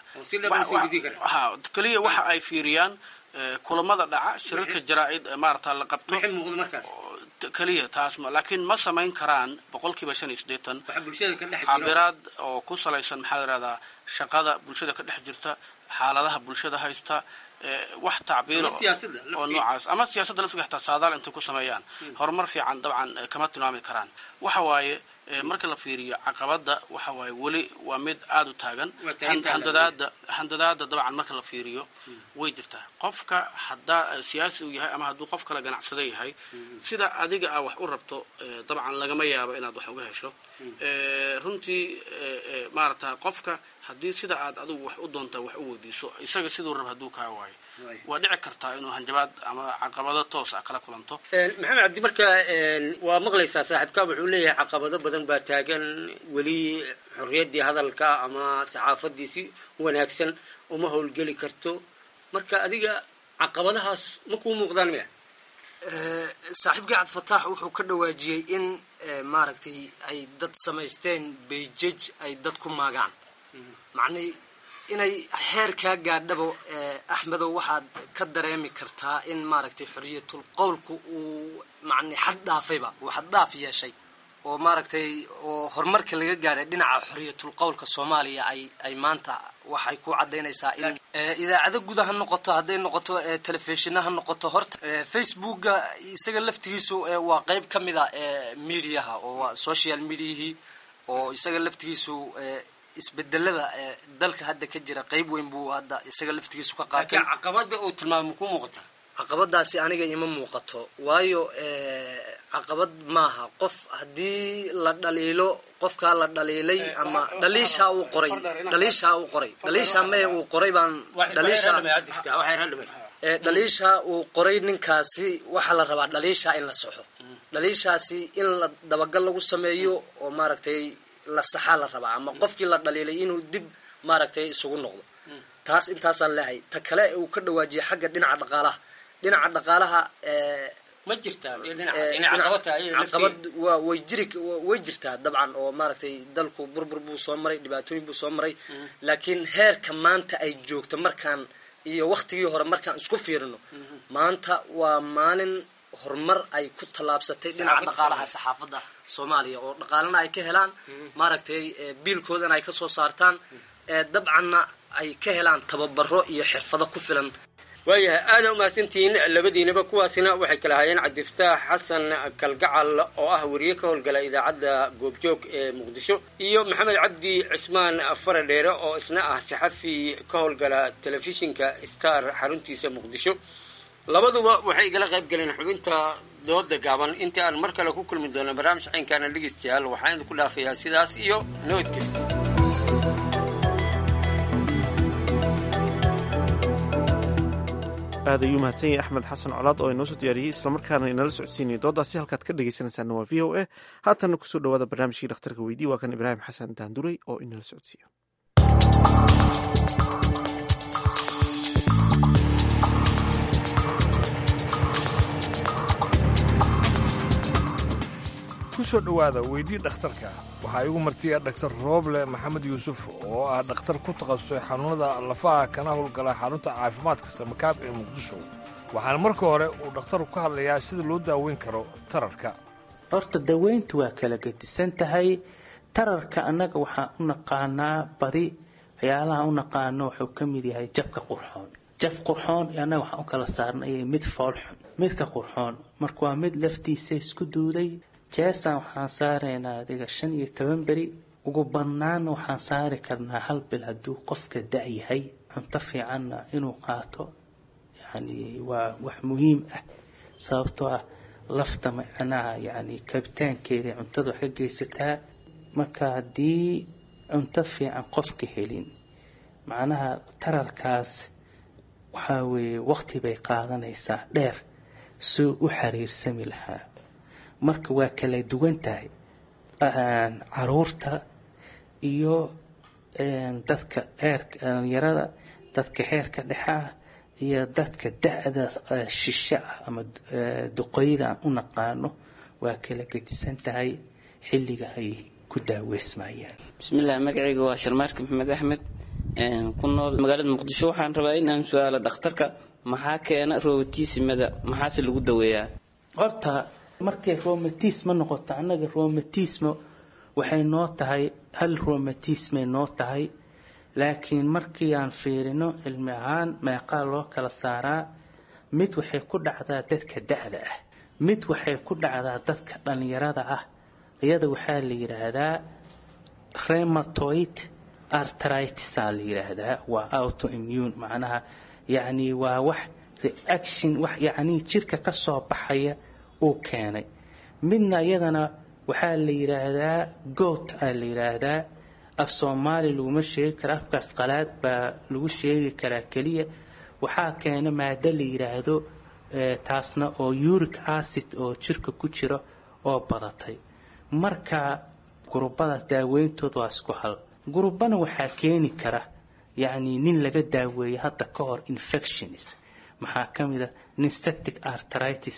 ha keliya waxa ay fiiriyaan kulamada dhaca shirarka jaraa-id maarata la qabto keliya taas laakiin ma samayn karaan boqolkiiba shan iyo siddeetan cabiraad oo ku salaysan maxaa la yihahdaa shaqada bulshada ka dhex jirta xaaladaha bulshada haysta wax tacbiir oo noocaas ama siyaasadda laftiga xataa saadaal intay ku sameeyaan horumar fiican dabcan kama tilmaami karaan waxa waaye marka la fiiriyo caqabada waxa waaye weli waa mid aada u taagan handadaada handadaada dabcan marka la fiiriyo way jirtaa qofka haddaa siyaasi uu yahay ama hadduu qof kale ganacsado yahay sida adiga a wax u rabto dabcan lagama yaabo inaad wax uga hesho runtii maarata qofka haddii sida aad adigu wax u doontaa wax u weydiiso isaga siduu rab hadduu kaa waayo waa dhici kartaa inuu hanjabaad ama caqabado toos ah kala kulanto
maxamed cabdi marka waa maqlaysaa saaxiibkaa wuxuu leeyahay caqabado badan baa taagan weli xorriyaddii hadalka ama saxaafadii si wanaagsan uma howlgeli karto marka adiga caqabadahaas ma kuu muuqdaan miya
saaxiibkii cabdifataax wuxuu ka dhawaajiyey in maaragtay ay dad samaysteen bayjaj ay dad ku maagaan macnay inay heerkaa gaadhabo axmedow waxaad ka dareemi kartaa in maaragtay xoriyatul qowlku uu macnay xad dhaafayba uu xad dhaaf yeeshay oo maaragtay oo horumarka laga gaaray dhinaca xoriyatul qowlka soomaaliya ay ay maanta waxay ku cadaynaysaa in idaacado guda ha noqoto hadday noqoto telefishina ha noqoto horta facebooka isaga laftigiisu waa qeyb ka mid a mediaha oo waa social mediahii oo isaga laftigiisu isbedelada dalka hadda ka jira qeyb weyn buu hadda isaga laftigiisu ka qaatay
caqabada uu tilmaamo ku muuqata
caqabadaasi aniga ima muuqato waayo caqabad maaha qof haddii la dhaliilo qofkaa la dhaliilay ama dhaliishaa uu qoray dhaliishaa uu qoray dhaliishaa maya uu qoray baan dhaliishaa dhaliishaa uu qoray ninkaasi waxaa la rabaa dhaliishaa in la saxo dhaliishaasi in la dabagal lagu sameeyo oo maaragtay la saxaa la rabaa ama qofkii la dhaliilay inuu dib maaragtay isugu noqdo taas intaasaan leehay ta kale uu ka dhawaajiyay xagga dhinaca dhaqaalaha dhinaca dhaqaalaha
ma jirtaa
caqabad waa way jiri way jirtaa dabcan oo maaragtay dalku burbur buu soo maray dhibaatooyin buu soo maray laakiin heerka maanta ay joogto markaan iyo waktigii hore markaan isku fiirino maanta waa maalin horumar ay ku tallaabsatay dhinaca dhaqaalaha saxaafadda soomaaliya oo dhaqaalana ay ka helaan maaragtay biilkoodana ay kasoo saartaan dabcanna ay ka helaan tababaro iyo xirfado ku filan
waayahay aada umahadsantihiin labadiinaba kuwaasina waxay kala hayeen cabdifataax xasan kalgacal oo ah wariye ka howlgala idaacadda goobjoog ee muqdisho iyo maxamed cabdi cismaan faradheere oo isna ah saxafi ka howlgala telefishinka star xaruntiisa muqdisho labaduba waxay igala qayb galeen xubinta dooda gaaban intii aan mar kale ku kulmi doono barnaamij caynkaana dhegeystayaal waxaan idinku dhaafayaa sidaas iyo nabadgelyo
aad ayuu mahadsan yahay axmed xasan colaad oo inoo soo diyaariyey islamarkaana inala socodsiinaya doodaasi halkaad ka dhegeysanaysaana waa v o a haatanna kusoo dhawaada barnaamijkii dhakhtarka weydii waa kan ibraahim xasan daanduray oo inala socodsiiyo
kusoo dhowaada weydii dhakhtarka waxaa igu martiya dhaktar rooble maxamed yuusuf oo ah dhakhtar ku takhasusay xanuunada lafaha kana howlgala xarunta caafimaadka samakaab ee muqdisho waxaana marka hore uu dhakhtaru ka hadlayaa sida loo daaweyn karo tararka
horta daweyntu waa kala gedisan tahay tararka annaga waxaan u naqaanaa badi waxyaalaha u naqaano wuxuu ka mid yahay jabka qurxoon jab qurxoon annaga waxaan u kala saarnay mid foolxun midka qurxoon marka waa mid laftiisa isku duuday jeesan waxaan saaraynaa adiga shan iyo toban beri ugu badnaana waxaan saari karnaa hal bil hadduu qofka da-yahay cunto fiicanna inuu qaato yani waa wax muhiim ah sababtoo ah lafta macnaha yani kabitaankeeda cuntada wax ka geysataa marka haddii cunto fiican qofka helin macnaha tararkaas waxaa weeye waqti bay qaadanaysaa dheer suu u xiriirsami lahaa marka waa kala duwan tahay caruurta iyo dadka heerka dhalinyarada dadka heerka dhexe ah iyo dadka da-da shishe ah ama duqeyda aan u naqaano waa kala gedisan tahay xilliga ay ku daaweysmayaan
bismillaah magacayga waa sharmaarka maxamed axmed ku nool magaalada muqdisho waxaan rabaa in aan su-aalo dhakhtarka maxaa keena robotisimada maxaase lagu daweeyaa
horta markay romatisma noqoto annaga romatisma waxay noo tahay hal romatismay noo tahay laakiin markii aan fiirino cilmi ahaan meeqaa loo kala saaraa mid waxay ku dhacdaa dadka da-da ah mid waxay ku dhacdaa dadka dhalinyarada ah iyada waxaa la yidhaahdaa rematoid artritisaa la yidhaahdaa waa autoimmune macnaha yacni waa wax reaction wax yacni jirka ka soo baxaya uu keenay midna iyadana waxaa la yidhaahdaa goat aa la yidhaahdaa af soomaali laguma sheegi kara afkaas qalaad baa lagu sheegi karaa keliya waxaa keena maado la yidhaahdo taasna oo uric acid oo jirka ku jira oo badatay marka gurubadaas daaweyntooda waa isku hal gurubana waxaa keeni kara yacni nin laga daaweeyay hadda ka hor infections maxaa ka mid a nin septic artritis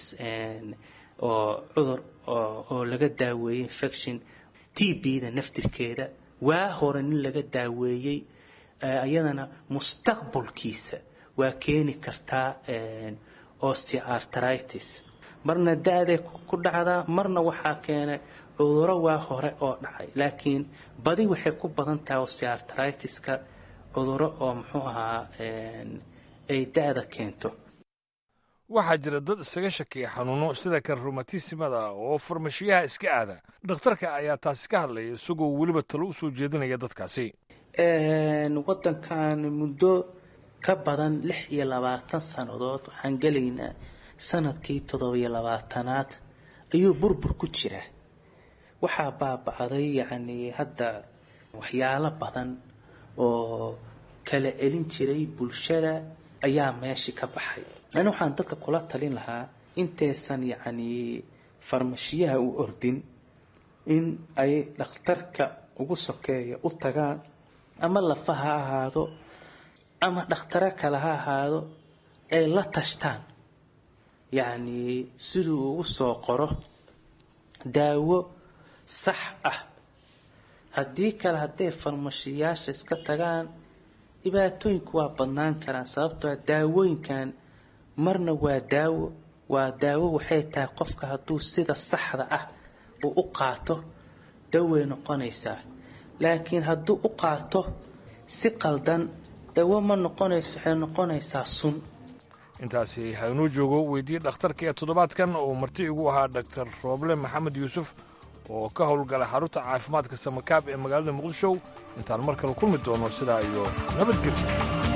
oo cudur oo laga daaweeyey infection t b-da naftirkeeda waa hore nin laga daaweeyey iyadana mustaqbalkiisa waa keeni kartaa osteoartritis marna da-day ku dhacdaa marna waxaa keenay cuduro waa hore oo dhacay laakiin badi waxay ku badan tahay osteartritiska cuduro oo muxuu ahaa ay da-da keento
waxaa jira dad isaga shakiya xanuuno sida kan rumatismada oo farmashiyaha iska aada dhakhtarka ayaa taasi ka hadlaya isagoo weliba talo usoo jeedinaya dadkaasi
wadankan muddo ka badan lix iyo labaatan sannadood waxaan gelaynaa sanadkii toddobiyo labaatanaad ayuu burbur ku jira waxaa baaba'day yacnii hadda waxyaalo badan oo kala celin jiray bulshada ayaa meeshii ka baxay ani waxaan dadka kula talin lahaa intaysan yacnii farmashiyaha u ordin in ay dhakhtarka ugu sokeeya u tagaan ama lafa ha ahaado ama dhakhtaro kale ha ahaado ay la tashtaan yacnii siduu ugu soo qoro daawo sax ah haddii kale hadday farmashiyaasha iska tagaan dhibaatooyinku waa badnaan karaan sababtoo daawooyinkan marna waa daawo waa daawo waxay tahay qofka hadduu sida saxda ah uu u qaato daway noqonaysaa laakiin hadduu u qaato si qaldan dawo ma noqonayso waxay noqonaysaa sun
intaasi haynuu joogo weydiyey dhakhtarka ee toddobaadkan oo marti igu ahaa dhaktar rooble maxamed yuusuf oo ka howlgala xarunta caafimaadka samakaab ee magaalada muqdisho intaan mar kale kulmi doono sidaa iyo nabadgelyo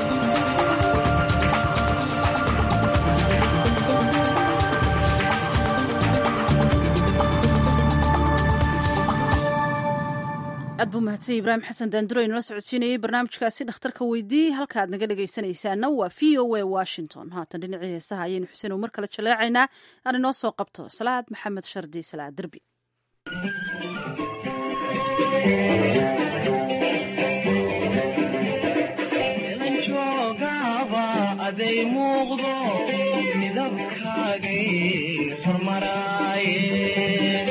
aad buu mahadsan ibraahim xasan daanduro inala socodsiinayey barnaamijkaasi dhakhtarka weydii halka aad naga dhegaysanaysaana waa v o a washington haatan dhinacii heesaha ayaynu xuseen mar kale jaleecaynaa aan inoo soo qabto salaad maxamed shardi salaad derbi
aday muuqdo midabkaagay hormaraaye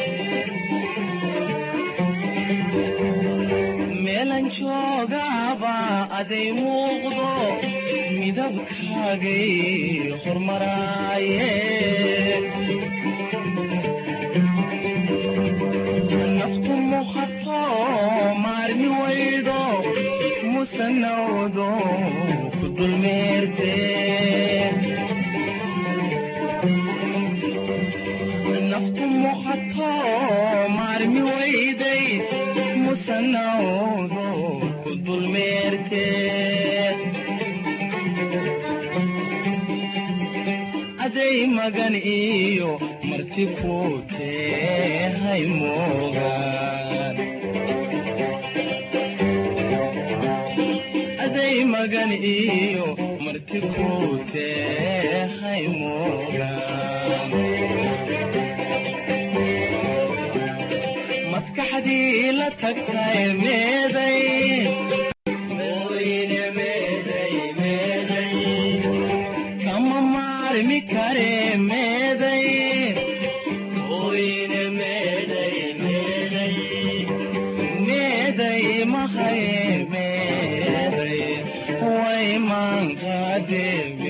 meelan joogaaba aday muuqdo midabkaagay hormaraaye naftu muhato maarmi waydo musanawdo ku dulmeerte naftu muhato maarmi wayday musanawdo ku dulmeerte aday magan iyo marti ku tehay moogaan aday magan iyo marti ku tehay moogaan maskaxdii la tagtay meeday Ooyine meeday, meeday. kama maarmi kare meeday Ooyine meeday, meeday. meeday mahaye meeday way maankaade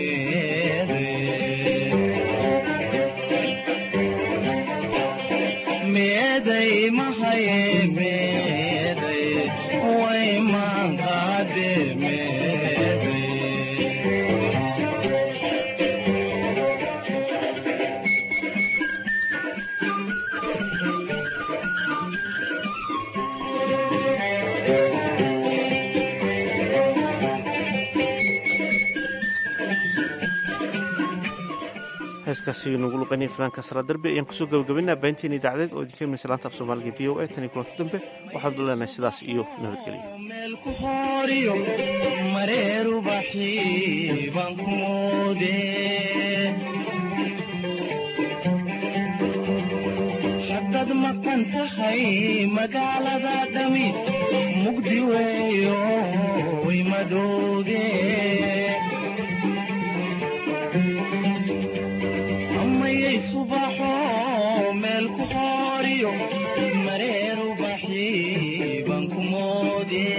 meeday mahaye meeday way maankaade meeday
heeskaasi nagu luqaynaya fanaanka sara darbi ayaan kusoo gabagabaynaa baahinteena idaacadeed oo idinka imanaysa laanta af soomaaliga v o a tan iyo kulanti dambe waxaanu leenahay sidaas iyo nabadgelyo
meel ku hooriyo mareerubaxi baan ku moode haddaad maqan tahay magaalada dhami mugdi weeyo way madooge amayay subaxo meel ku hooriyo mareerubaxi baan ku moode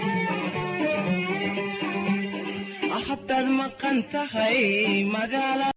haddaad maqan tahay magaala